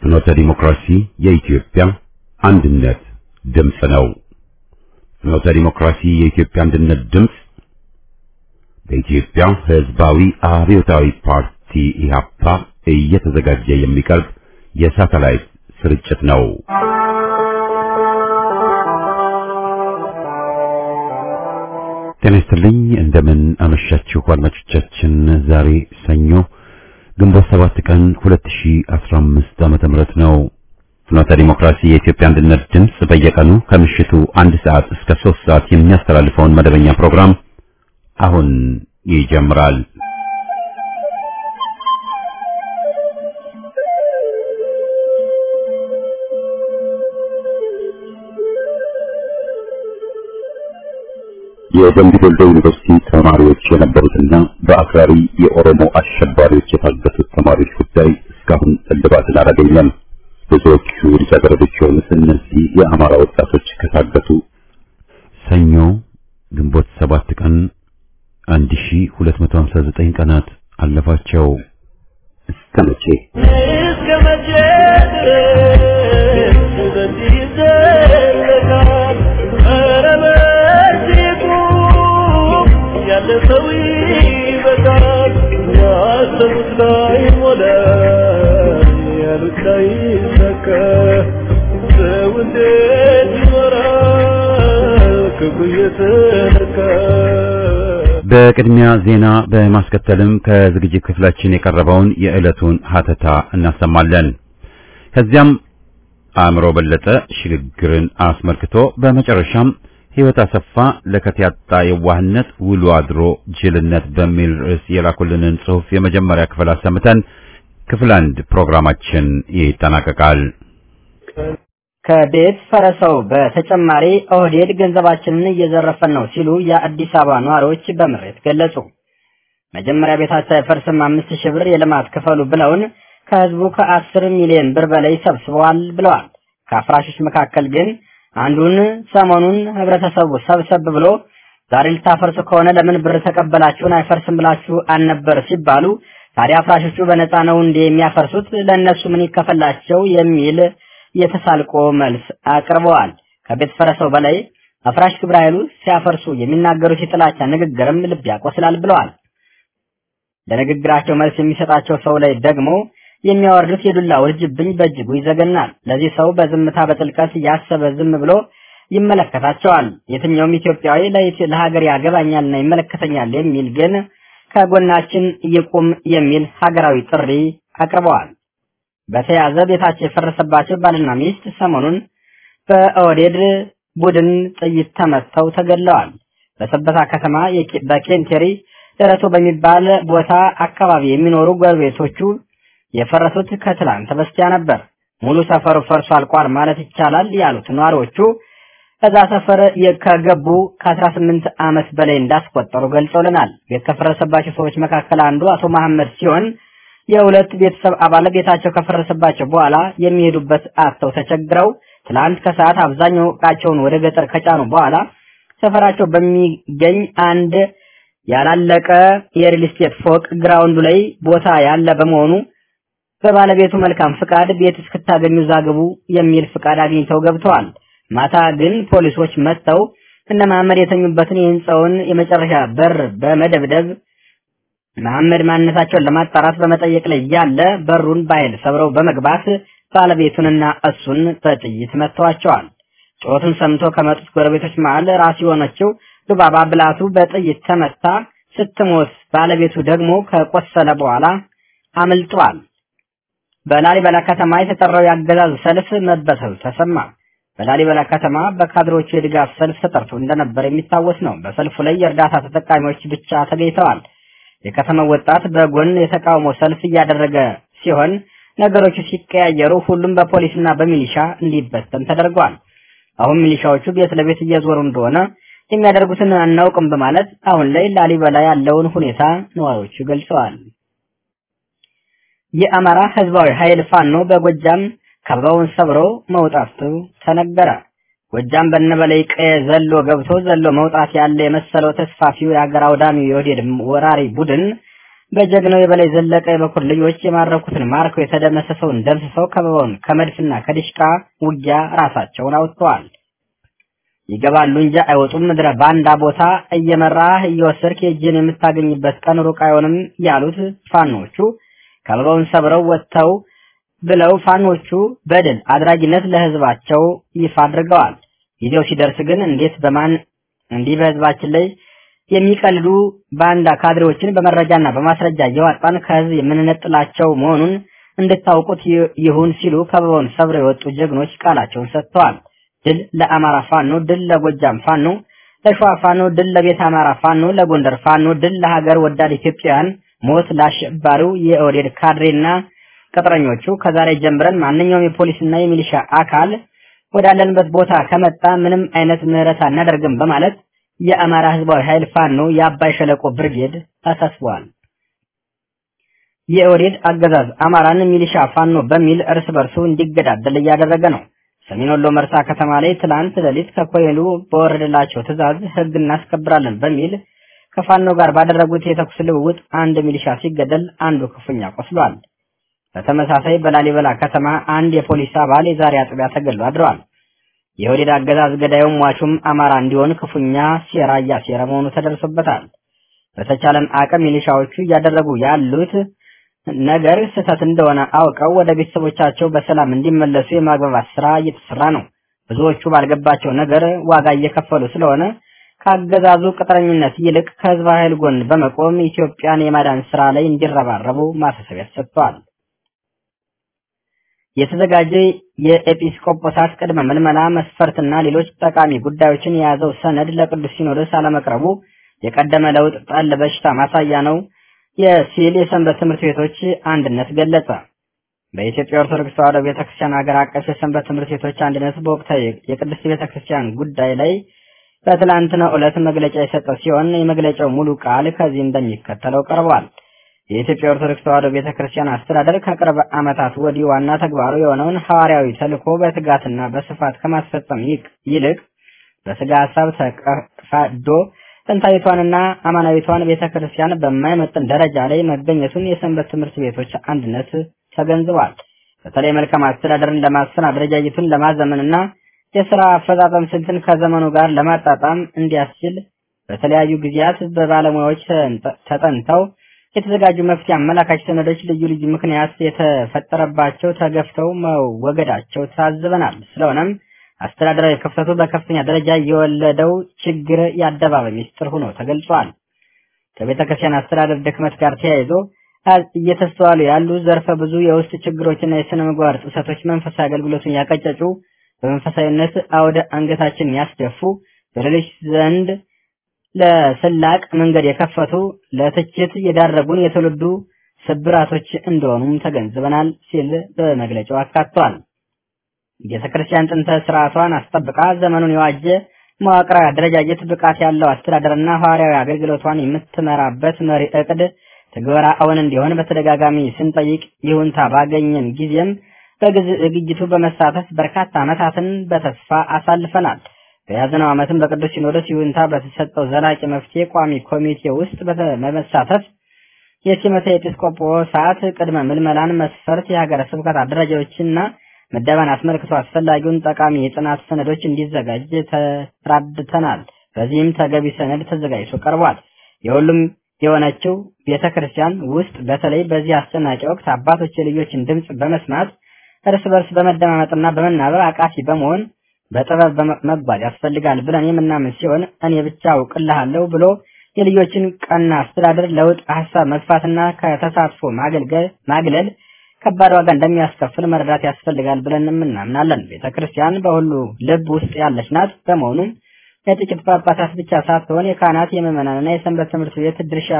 ፍኖተ ዲሞክራሲ የኢትዮጵያ አንድነት ድምፅ ነው። ፍኖተ ዲሞክራሲ የኢትዮጵያ አንድነት ድምፅ በኢትዮጵያ ሕዝባዊ አብዮታዊ ፓርቲ ኢህአፓ እየተዘጋጀ የሚቀርብ የሳተላይት ስርጭት ነው። ጤና ይስጥልኝ። እንደምን አመሻችሁ አድማጮቻችን። ዛሬ ሰኞ ግንቦት ሰባት ቀን 2015 ዓመተ ምህረት ነው። ፍኖተ ዲሞክራሲ የኢትዮጵያ አንድነት ድምፅ በየቀኑ ከምሽቱ አንድ ሰዓት እስከ ሶስት ሰዓት የሚያስተላልፈውን መደበኛ ፕሮግራም አሁን ይጀምራል። የደምቢ ዶሎ ዩኒቨርሲቲ ተማሪዎች የነበሩትና በአክራሪ የኦሮሞ አሸባሪዎች የታገቱት ተማሪዎች ጉዳይ እስካሁን እልባትን አላገኘም። ብዙዎቹ ልጃገረዶች የሆኑት እነዚህ የአማራ ወጣቶች ከታገቱ ሰኞ ግንቦት ሰባት ቀን 1259 ቀናት አለፋቸው። እስከ መቼ እስከ መቼ ድረስ በዚህ ይዘለቃል? ኧረ በእርግጡ ያለፈው ይበቃል። ያሰቡት ላይ ሞላ፣ ያሉት ላይ ይሳካ። ሰው እንዴት ይኖራል ክፉ እየተነካ? በቅድሚያ ዜና በማስከተልም ከዝግጅት ክፍላችን የቀረበውን የዕለቱን ሀተታ እናሰማለን። ከዚያም አእምሮ በለጠ ሽግግርን አስመልክቶ በመጨረሻም ሕይወት አሰፋ ለከት ያጣ የዋህነት ውሎ አድሮ ጅልነት በሚል ርዕስ የላኩልንን ጽሑፍ የመጀመሪያ ክፍል አሰምተን ክፍል አንድ ፕሮግራማችን ይጠናቀቃል። ከቤት ፈረሰው በተጨማሪ ኦህዴድ ገንዘባችንን እየዘረፈን ነው ሲሉ የአዲስ አበባ ነዋሪዎች በምሬት ገለጹ። መጀመሪያ ቤታቸው አይፈርስም አምስት ሺህ ብር የልማት ክፈሉ ብለውን ከህዝቡ ከአስር ሚሊዮን ብር በላይ ሰብስበዋል ብለዋል። ከአፍራሾች መካከል ግን አንዱን ሰሞኑን ህብረተሰቡ ሰብሰብ ብሎ ዛሬ ልታፈርሱ ከሆነ ለምን ብር ተቀበላችሁን አይፈርስም ብላችሁ አልነበር ሲባሉ ታዲያ አፍራሾቹ በነፃ ነው እንዴ የሚያፈርሱት ለእነሱ ምን ይከፈላቸው የሚል የተሳልቆ መልስ አቅርበዋል። ከቤት ፈረሰው በላይ አፍራሽ ግብረ ኃይሉ ሲያፈርሱ የሚናገሩት የጥላቻ ንግግርም ልብ ያቆስላል ብለዋል። ለንግግራቸው መልስ የሚሰጣቸው ሰው ላይ ደግሞ የሚያወርዱት የዱላ ውርጅብኝ በእጅጉ ይዘገናል። ለዚህ ሰው በዝምታ በጥልቀት ያሰበ ዝም ብሎ ይመለከታቸዋል። የትኛውም ኢትዮጵያዊ ለሀገር ያገባኛልና ይመለከተኛል የሚል ግን ከጎናችን ይቁም የሚል ሀገራዊ ጥሪ አቅርበዋል። በተያዘ ቤታቸው የፈረሰባቸው ባልና ሚስት ሰሞኑን በኦህዴድ ቡድን ጥይት ተመተው ተገድለዋል። በሰበታ ከተማ በኬንቴሪ ደረቶ በሚባል ቦታ አካባቢ የሚኖሩ ጎረቤቶቹ የፈረሱት ከትላንት በስቲያ ነበር። ሙሉ ሰፈሩ ፈርሶ አልቋል ማለት ይቻላል ያሉት ነዋሪዎቹ እዛ ሰፈር ከገቡ ከ18 ዓመት በላይ እንዳስቆጠሩ ገልጸውልናል። ቤት ከፈረሰባቸው ሰዎች መካከል አንዱ አቶ መሐመድ ሲሆን የሁለት ቤተሰብ አባል ቤታቸው ከፈረሰባቸው በኋላ የሚሄዱበት አጥተው ተቸግረው ትላንት ከሰዓት አብዛኛው ዕቃቸውን ወደ ገጠር ከጫኑ በኋላ ሰፈራቸው በሚገኝ አንድ ያላለቀ የሪል ስቴት ፎቅ ግራውንዱ ላይ ቦታ ያለ በመሆኑ በባለቤቱ መልካም ፍቃድ ቤት እስክታገኙ ዛግቡ የሚል ፍቃድ አግኝተው ገብተዋል። ማታ ግን ፖሊሶች መጥተው እነ መሐመድ የተኙበትን የህንፃውን የመጨረሻ በር በመደብደብ መሐመድ ማንነታቸውን ለማጣራት በመጠየቅ ላይ ያለ በሩን በኃይል ሰብረው በመግባት ባለቤቱንና እሱን በጥይት መጥተዋቸዋል። ጩኸቱን ሰምቶ ከመጡት ጎረቤቶች መሃል ራስ የሆነችው ሉባባ ብላቱ በጥይት ተመታ ስትሞት፣ ባለቤቱ ደግሞ ከቆሰለ በኋላ አምልጧል። በላሊበላ ከተማ የተጠራው የአገዛዝ ሰልፍ መበተኑ ተሰማ። በላሊበላ ከተማ በካድሮቹ የድጋፍ ሰልፍ ተጠርቶ እንደነበር የሚታወስ ነው። በሰልፉ ላይ የእርዳታ ተጠቃሚዎች ብቻ ተገኝተዋል። የከተማው ወጣት በጎን የተቃውሞ ሰልፍ እያደረገ ሲሆን ነገሮቹ ሲቀያየሩ ሁሉም በፖሊስና በሚሊሻ እንዲበተን ተደርጓል። አሁን ሚሊሻዎቹ ቤት ለቤት እየዞሩ እንደሆነ የሚያደርጉትን አናውቅም በማለት አሁን ላይ ላሊበላ ያለውን ሁኔታ ነዋሪዎቹ ገልጸዋል። የአማራ ህዝባዊ ኃይል ፋኖ በጎጃም ከበባውን ሰብሮ መውጣቱ ተነገረ። ጎጃም በነበላይ ቀየ ዘሎ ገብቶ ዘሎ መውጣት ያለ የመሰለው ተስፋፊው የሀገር አውዳሚው የኦህዴድ ወራሪ ቡድን በጀግናው የበላይ ዘለቀ የበኩር ልጆች የማረኩትን ማርከው የተደመሰሰውን ደምስሰው ከበባውን ከመድፍና ከዲሽቃ ውጊያ ራሳቸውን አውጥተዋል። ይገባሉ እንጂ አይወጡም። ምድረ ባንዳ ቦታ እየመራህ እየወሰድክ የእጅን የምታገኝበት ቀን ሩቅ አይሆንም ያሉት ፋኖቹ ከበባውን ሰብረው ወጥተው ብለው ፋኖቹ በድል አድራጊነት ለህዝባቸው ይፋ አድርገዋል። ጊዜው ሲደርስ ግን እንዴት በማን እንዲህ በህዝባችን ላይ የሚቀልዱ ባንዳ ካድሬዎችን በመረጃና በማስረጃ እየዋጣን ከህዝብ የምንነጥላቸው መሆኑን እንድታውቁት ይሁን ሲሉ ከበባውን ሰብረው የወጡ ጀግኖች ቃላቸውን ሰጥተዋል። ድል ለአማራ ፋኖ፣ ድል ለጎጃም ፋኖ፣ ለሸዋ ፋኖ፣ ድል ለቤት አማራ ፋኖ፣ ለጎንደር ፋኖ፣ ድል ለሀገር ወዳድ ኢትዮጵያውያን፣ ሞት ለአሸባሪው የኦህዴድ ካድሬና ቅጥረኞቹ። ከዛሬ ጀምረን ማንኛውም የፖሊስና የሚሊሻ አካል ወዳለንበት ቦታ ከመጣ ምንም አይነት ምህረት አናደርግም በማለት የአማራ ህዝባዊ ኃይል ፋኖ የአባይ ሸለቆ ብርጌድ አሳስበዋል። የኦህዴድ አገዛዝ አማራን ሚሊሻ ፋኖ በሚል እርስ በርሱ እንዲገዳደል እያደረገ ነው። ሰሜን ወሎ መርሳ ከተማ ላይ ትላንት ሌሊት ከኮሎኔሉ በወረደላቸው ትዕዛዝ ህግ እናስከብራለን በሚል ከፋኖ ጋር ባደረጉት የተኩስ ልውውጥ አንድ ሚሊሻ ሲገደል አንዱ ክፉኛ ቆስሏል። በተመሳሳይ በላሊበላ ከተማ አንድ የፖሊስ አባል የዛሬ አጥቢያ ተገድሎ አድረዋል። የኦህዴድ አገዛዝ ገዳዩም ሟቹም አማራ እንዲሆን ክፉኛ ሴራ እያሴረ መሆኑ ተደርሶበታል። በተቻለን አቅም ሚሊሻዎቹ እያደረጉ ያሉት ነገር ስህተት እንደሆነ አውቀው ወደ ቤተሰቦቻቸው በሰላም እንዲመለሱ የማግባባት ስራ እየተሰራ ነው። ብዙዎቹ ባልገባቸው ነገር ዋጋ እየከፈሉ ስለሆነ ከአገዛዙ ቅጥረኝነት ይልቅ ከህዝብ ኃይል ጎን በመቆም ኢትዮጵያን የማዳን ስራ ላይ እንዲረባረቡ ማሳሰቢያ ሰጥተዋል። የተዘጋጀ የኤጲስቆጶሳት ቅድመ ምልመላ መስፈርትና ሌሎች ጠቃሚ ጉዳዮችን የያዘው ሰነድ ለቅዱስ ሲኖዶስ አለመቅረቡ የቀደመ ለውጥ ጠል በሽታ ማሳያ ነው የሲል የሰንበት ትምህርት ቤቶች አንድነት ገለጸ። በኢትዮጵያ ኦርቶዶክስ ተዋሕዶ ቤተክርስቲያን ሀገር አቀፍ የሰንበት ትምህርት ቤቶች አንድነት በወቅታዊ የቅድስት ቤተክርስቲያን ጉዳይ ላይ በትላንትናው ዕለት መግለጫ የሰጠ ሲሆን የመግለጫው ሙሉ ቃል ከዚህ እንደሚከተለው ቀርቧል። የኢትዮጵያ ኦርቶዶክስ ተዋሕዶ ቤተክርስቲያን አስተዳደር ከቅርብ ዓመታት ወዲህ ዋና ተግባሩ የሆነውን ሐዋርያዊ ተልእኮ በትጋትና በስፋት ከማስፈጸም ይልቅ በስጋ ሀሳብ ተቀፋዶ ጥንታዊቷንና አማናዊቷን ቤተክርስቲያን በማይመጥን ደረጃ ላይ መገኘቱን የሰንበት ትምህርት ቤቶች አንድነት ተገንዝቧል። በተለይ መልካም አስተዳደርን ለማስፈን አደረጃጀቱን ለማዘመንና የስራ አፈጻጸም ስልትን ከዘመኑ ጋር ለማጣጣም እንዲያስችል በተለያዩ ጊዜያት በባለሙያዎች ተጠንተው የተዘጋጁ መፍትሄ አመላካች ሰነዶች ልዩ ልዩ ምክንያት የተፈጠረባቸው ተገፍተው መወገዳቸው ታዝበናል። ስለሆነም አስተዳደራዊ ክፍተቱ በከፍተኛ ደረጃ የወለደው ችግር የአደባባይ ሚስጥር ሆኖ ተገልጿል። ከቤተ ክርስቲያን አስተዳደር ድክመት ጋር ተያይዞ እየተስተዋሉ ያሉ ዘርፈ ብዙ የውስጥ ችግሮችና የስነ ምግባር ጥሰቶች መንፈሳዊ አገልግሎቱን ያቀጨጩ፣ በመንፈሳዊነት አውደ አንገታችን ያስደፉ፣ በሌሎች ዘንድ ለስላቅ መንገድ የከፈቱ፣ ለትችት የዳረጉን የትውልዱ ስብራቶች እንደሆኑም ተገንዝበናል ሲል በመግለጫው አካቷል። ቤተ ክርስቲያን ጥንተ ስርዓቷን አስጠብቃ ዘመኑን የዋጀ መዋቅራዊ አደረጃጀት፣ ብቃት ያለው አስተዳደርና ሐዋርያዊ አገልግሎቷን የምትመራበት መሪ እቅድ ትግበራ እውን እንዲሆን በተደጋጋሚ ስንጠይቅ ይሁንታ ባገኘን ጊዜም በዝግጅቱ በመሳተፍ በርካታ ዓመታትን በተስፋ አሳልፈናል። በያዝነው ዓመትም በቅዱስ ሲኖዶስ ይሁንታ በተሰጠው ዘላቂ መፍትሄ ቋሚ ኮሚቴ ውስጥ በመሳተፍ የሲመተ ኤጲስቆጶሳት ቅድመ ምልመላን መስፈርት፣ የሀገረ ስብከት አደረጃዎችና ምደባን አስመልክቶ አስፈላጊውን ጠቃሚ የጥናት ሰነዶች እንዲዘጋጅ ተራድተናል። በዚህም ተገቢ ሰነድ ተዘጋጅቶ ቀርቧል። የሁሉም የሆነችው ቤተ ክርስቲያን ውስጥ በተለይ በዚህ አስጨናቂ ወቅት አባቶች የልጆችን ድምፅ በመስማት እርስ በርስ በመደማመጥና በመናበብ አቃፊ በመሆን በጥበብ መጓዝ ያስፈልጋል ብለን የምናምን ሲሆን እኔ ብቻ አውቅልሃለሁ ብሎ የልጆችን ቀና አስተዳደር ለውጥ ሀሳብ መግፋትና ከተሳትፎ ማገልገል ማግለል ከባድ ዋጋ እንደሚያስከፍል መረዳት ያስፈልጋል ብለን እናምናለን። ቤተ ክርስቲያን በሁሉ ልብ ውስጥ ያለች ናት። በመሆኑም የጥቂት ጳጳሳት ብቻ ሳትሆን የካህናት የምዕመናንና የሰንበት ትምህርት ቤት ድርሻ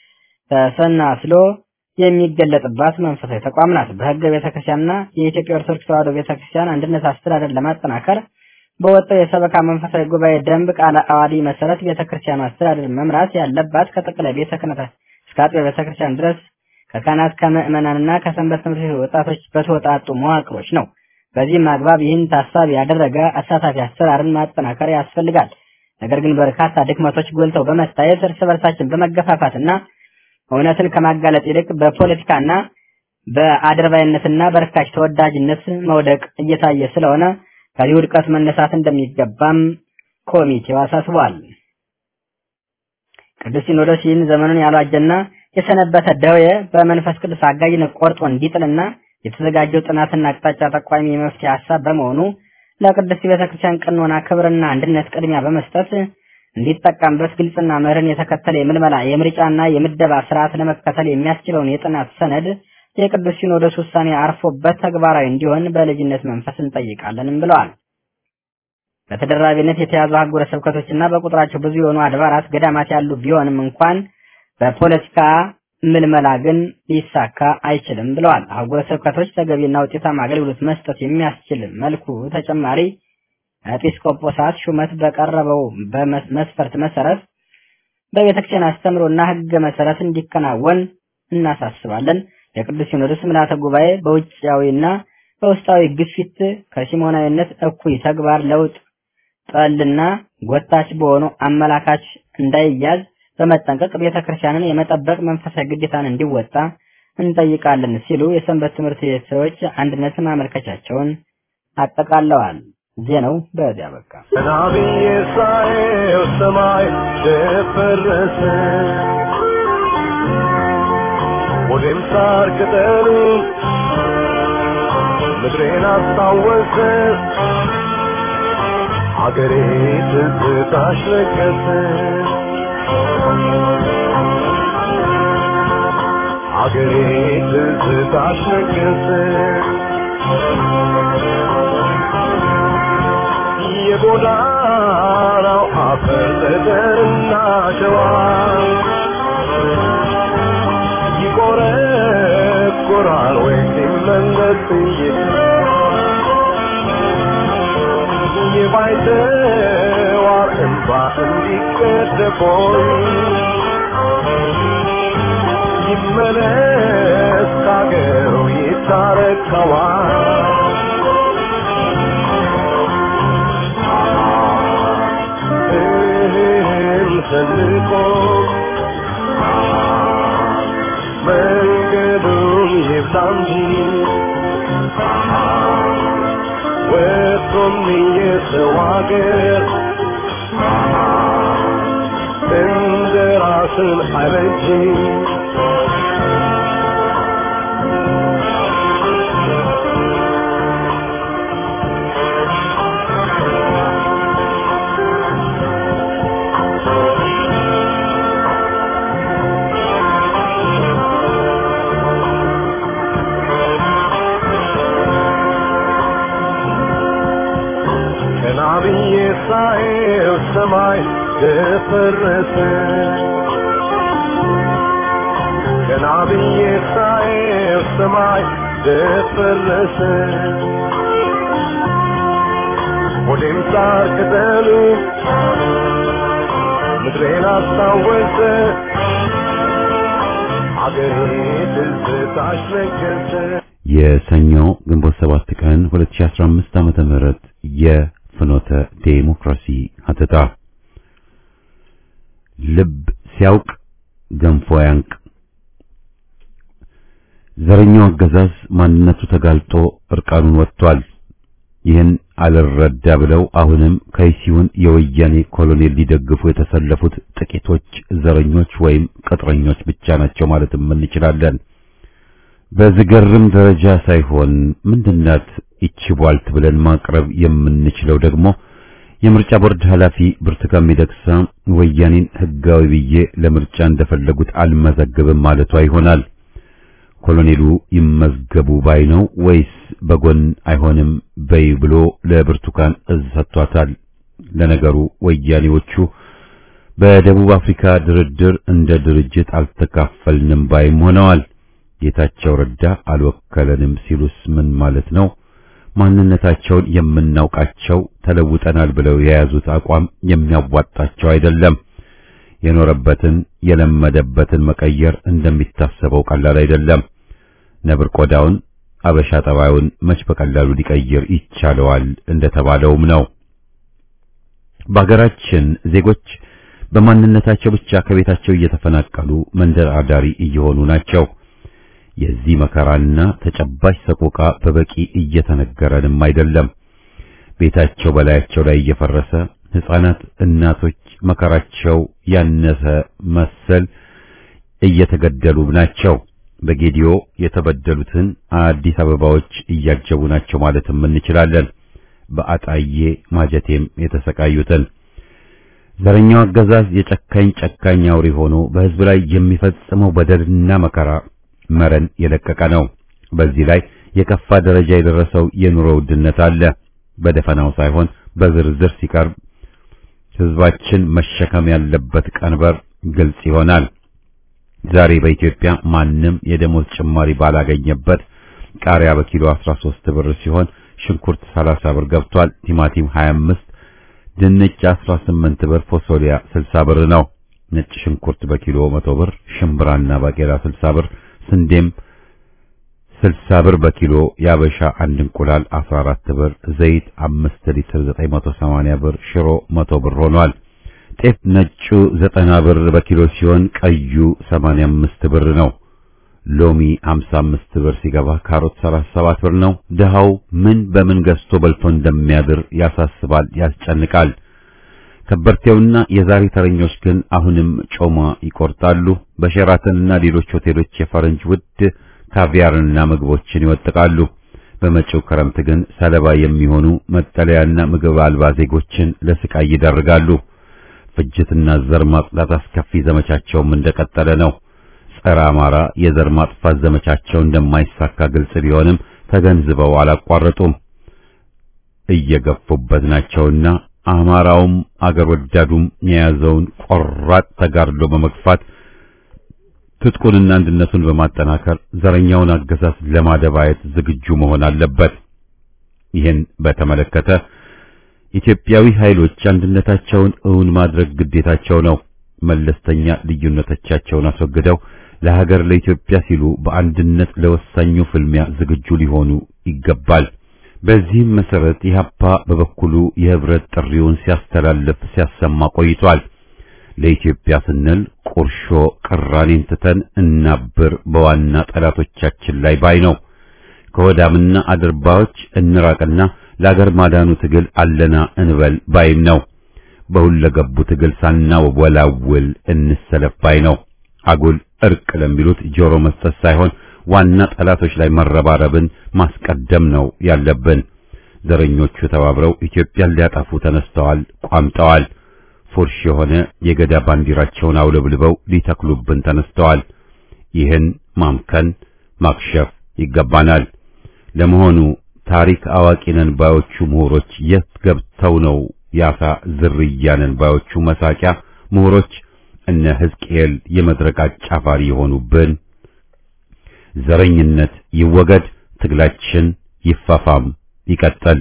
ተሰናስሎ የሚገለጥባት መንፈሳዊ ተቋም ናት። በሕገ ቤተ ክርስቲያንና የኢትዮጵያ ኦርቶዶክስ ተዋሕዶ ቤተ ክርስቲያን አንድነት አስተዳደር ለማጠናከር በወጣው የሰበካ መንፈሳዊ ጉባኤ ደንብ ቃለ ዓዋዲ መሰረት ቤተ ክርስቲያኑ አስተዳደር መምራት ያለባት ከጠቅላይ ቤተ ክህነት እስከ አጥቢያ ቤተ ክርስቲያን ድረስ ከካህናት ከምዕመናንና ከሰንበት ትምህርት ቤት ወጣቶች በተወጣጡ መዋቅሮች ነው። በዚህም አግባብ ይህን ታሳቢ ያደረገ አሳታፊ አሰራርን ማጠናከር ያስፈልጋል። ነገር ግን በርካታ ድክመቶች ጎልተው በመታየት እርስ በርሳችን በመገፋፋትና እውነትን ከማጋለጥ ይልቅ በፖለቲካና በአድርባይነትና በርካሽ ተወዳጅነት መውደቅ እየታየ ስለሆነ ከዚህ ውድቀት መነሳት እንደሚገባም ኮሚቴው አሳስቧል። ቅዱስ ሲኖዶስ ይህን ዘመኑን ያልዋጀና የሰነበተ ደዌ በመንፈስ ቅዱስ አጋዥነት ቆርጦ እንዲጥልና የተዘጋጀው ጥናትና አቅጣጫ ጠቋሚ የመፍትሄ ሀሳብ በመሆኑ ለቅድስት ቤተክርስቲያን ቀኖና ክብርና አንድነት ቅድሚያ በመስጠት እንዲጠቀምበት ግልጽና መርህን የተከተለ የምልመላ የምርጫና የምደባ ስርዓት ለመከተል የሚያስችለውን የጥናት ሰነድ የቅዱስ ሲኖዶስ ውሳኔ አርፎበት ተግባራዊ እንዲሆን በልጅነት መንፈስ እንጠይቃለንም ብለዋል። በተደራቢነት የተያዙ አህጉረ ስብከቶችና በቁጥራቸው ብዙ የሆኑ አድባራት፣ ገዳማት ያሉ ቢሆንም እንኳን በፖለቲካ ምልመላ ግን ሊሳካ አይችልም ብለዋል። አህጉረ ስብከቶች ተገቢና ውጤታማ አገልግሎት መስጠት የሚያስችል መልኩ ተጨማሪ ኤጲስቆጶሳት ሹመት በቀረበው በመስፈርት መሰረት በቤተክርስቲያን አስተምሮና ሕገ መሰረት እንዲከናወን እናሳስባለን። የቅዱስ ሲኖዶስ ምልዓተ ጉባኤ በውጫዊና በውስጣዊ ግፊት ከሲሞናዊነት እኩይ ተግባር ለውጥ ጠልና ጎታች በሆኑ አመላካች እንዳይያዝ በመጠንቀቅ ቤተክርስቲያንን የመጠበቅ መንፈሳዊ ግዴታን እንዲወጣ እንጠይቃለን ሲሉ የሰንበት ትምህርት ቤቶች አንድነት ማመልከቻቸውን አጠቃለዋል። ዜናው በዚያ በቃ። ናብዬ ሳየው ሰማይ ደፈረሰ፣ ወዴም ሳር ቅጠሉ ምድሬን አስታወሰ፣ አገሬ ትዝታሽ ረገሰ፣ አገሬ ትዝታሽ ረገሰ። የጎዳናው አፈር ጠጠርና ሸዋ ይቆረቆራል ወይ ሲመለስ የባይተዋር እንባ እንዲቀደቦይ ይመለስ ካገሩ ይታረቀዋል ሰንቆ መንገዱን ይብዛ እንጂ ወጥቶም የሰው አገር እንደ ራስን አይበጅ ብዬ ሳየው ሰማይ ደፈረሰ ገና ብዬ ሳየው ሰማይ ደፈረሰ ወዴም ሳር ቅጠሉ ምድሬን አስታወሰ አገሬ ትዝታሽ ነገሰ የሰኞ ግንቦት ሰባት ቀን 2015 ዓመተ ምህረት የፍኖተ ዴሞክራሲ ሀተታ ልብ ሲያውቅ ገንፎ ያንቅ። ዘረኛው አገዛዝ ማንነቱ ተጋልጦ እርቃኑን ወጥቷል። ይህን አልረዳ ብለው አሁንም ከይሲውን የወያኔ ኮሎኔል ሊደግፉ የተሰለፉት ጥቂቶች ዘረኞች ወይም ቅጥረኞች ብቻ ናቸው ማለትም እንችላለን። በዝገርም ደረጃ ሳይሆን ምንድናት ይቺ ቧልት ብለን ማቅረብ የምንችለው ደግሞ የምርጫ ቦርድ ኃላፊ ብርቱካን ሚደቅሳ ወያኔን ሕጋዊ ብዬ ለምርጫ እንደፈለጉት አልመዘግብም ማለቷ ይሆናል። ኮሎኔሉ ይመዝገቡ ባይ ነው ወይስ በጎን አይሆንም በይ ብሎ ለብርቱካን እዝ ሰጥቷታል? ለነገሩ ወያኔዎቹ በደቡብ አፍሪካ ድርድር እንደ ድርጅት አልተካፈልንም ባይም ሆነዋል። ጌታቸው ረዳ አልወከለንም ሲሉስ ምን ማለት ነው? ማንነታቸውን የምናውቃቸው ተለውጠናል ብለው የያዙት አቋም የሚያዋጣቸው አይደለም። የኖረበትን የለመደበትን መቀየር እንደሚታሰበው ቀላል አይደለም። ነብር ቆዳውን አበሻ ጠባዩን መች በቀላሉ ሊቀይር ይቻለዋል እንደተባለውም ነው። በሀገራችን ዜጎች በማንነታቸው ብቻ ከቤታቸው እየተፈናቀሉ መንደር አዳሪ እየሆኑ ናቸው። የዚህ መከራና ተጨባጭ ሰቆቃ በበቂ እየተነገረንም አይደለም። ቤታቸው በላያቸው ላይ እየፈረሰ ሕፃናት፣ እናቶች መከራቸው ያነሰ መሰል እየተገደሉ ናቸው። በጌዲዮ የተበደሉትን አዲስ አበባዎች እያጀቡ ናቸው ማለትም እንችላለን። በአጣዬ ማጀቴም የተሰቃዩትን ዘረኛው አገዛዝ የጨካኝ ጨካኝ አውሬ ሆኖ በሕዝብ ላይ የሚፈጽመው በደልና መከራ መረን የለቀቀ ነው። በዚህ ላይ የከፋ ደረጃ የደረሰው የኑሮ ውድነት አለ። በደፈናው ሳይሆን በዝርዝር ሲቀርብ ሕዝባችን መሸከም ያለበት ቀንበር ግልጽ ይሆናል። ዛሬ በኢትዮጵያ ማንም የደሞዝ ጭማሪ ባላገኘበት ቃሪያ በኪሎ 13 ብር ሲሆን ሽንኩርት 30 ብር ገብቷል። ቲማቲም 25፣ ድንች 18 ብር፣ ፎሶሊያ 60 ብር ነው። ነጭ ሽንኩርት በኪሎ 100 ብር፣ ሽምብራና ባቄላ 60 ብር፣ ስንዴም 60 ብር በኪሎ፣ ያበሻ አንድ እንቁላል 14 ብር፣ ዘይት 5 ሊትር 980 ብር፣ ሽሮ 100 ብር ሆኗል። ጤፍ ነጩ 90 ብር በኪሎ ሲሆን ቀዩ 85 ብር ነው። ሎሚ 55 ብር ሲገባ ካሮት 37 ብር ነው። ድሃው ምን በምን ገዝቶ በልቶ እንደሚያድር ያሳስባል፣ ያስጨንቃል። ከበርቴውና የዛሬ ተረኞች ግን አሁንም ጮማ ይቆርጣሉ። በሸራተንና ሌሎች ሆቴሎች የፈረንጅ ውድ ካቪያርንና ምግቦችን ይወጥቃሉ። በመጪው ክረምት ግን ሰለባ የሚሆኑ መጠለያና ምግብ አልባ ዜጎችን ለስቃይ ይዳርጋሉ። ፍጅትና ዘር ማጽዳት አስከፊ ዘመቻቸውም እንደቀጠለ ነው። ጸረ አማራ የዘር ማጥፋት ዘመቻቸው እንደማይሳካ ግልጽ ቢሆንም ተገንዝበው አላቋረጡም። እየገፉበት ናቸውና አማራውም አገር ወዳዱም የያዘውን ቆራጥ ተጋድሎ በመግፋት ትጥቁንና አንድነቱን በማጠናከር ዘረኛውን አገዛዝ ለማደባየት ዝግጁ መሆን አለበት። ይህን በተመለከተ ኢትዮጵያዊ ኃይሎች አንድነታቸውን እውን ማድረግ ግዴታቸው ነው። መለስተኛ ልዩነቶቻቸውን አስወግደው ለሀገር ለኢትዮጵያ ሲሉ በአንድነት ለወሳኙ ፍልሚያ ዝግጁ ሊሆኑ ይገባል። በዚህም መሰረት ኢህአፓ በበኩሉ የህብረት ጥሪውን ሲያስተላልፍ ሲያሰማ ቆይቷል። ለኢትዮጵያ ስንል ቁርሾ ቅራኔን ትተን እናብር በዋና ጠላቶቻችን ላይ ባይ ነው። ከወዳምና አድርባዎች እንራቅና ለአገር ማዳኑ ትግል አለና እንበል ባይም ነው። በሁለገቡ ትግል ሳናወላውል እንሰለፍ ባይ ነው። አጉል እርቅ ለሚሉት ጆሮ መስጠት ሳይሆን ዋና ጠላቶች ላይ መረባረብን ማስቀደም ነው ያለብን። ዘረኞቹ ተባብረው ኢትዮጵያን ሊያጠፉ ተነስተዋል፣ ቋምጠዋል። ፉርሽ የሆነ የገዳ ባንዲራቸውን አውለብልበው ሊተክሉብን ተነስተዋል። ይህን ማምከን ማክሸፍ ይገባናል። ለመሆኑ ታሪክ አዋቂ ነን ባዮቹ ምሁሮች የት ገብተው ነው ያሳ ዝርያ ነን ባዮቹ መሳቂያ ምሁሮች እነ ሕዝቅኤል የመድረክ አጫፋሪ የሆኑብን? ዘረኝነት ይወገድ፣ ትግላችን ይፋፋም ይቀጥል።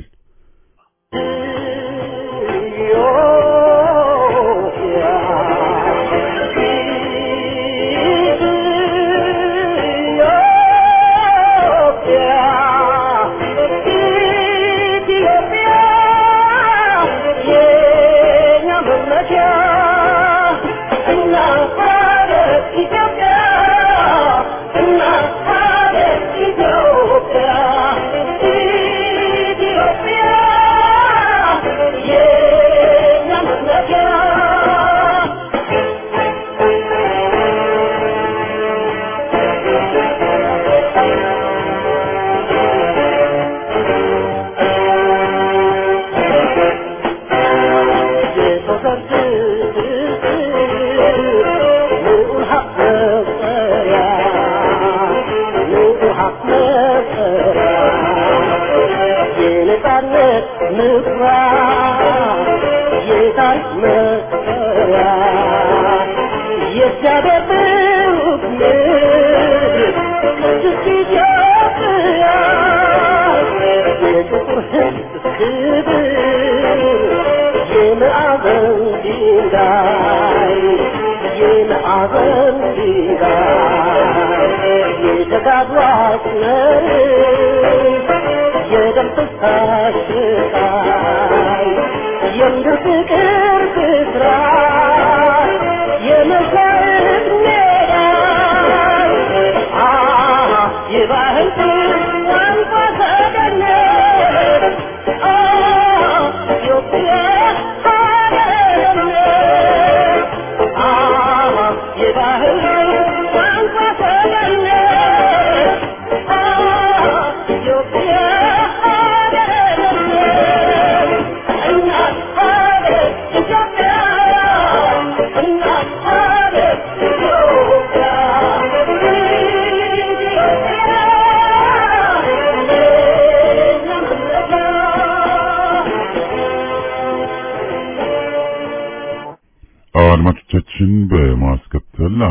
የምድር ፍቅር ብስራት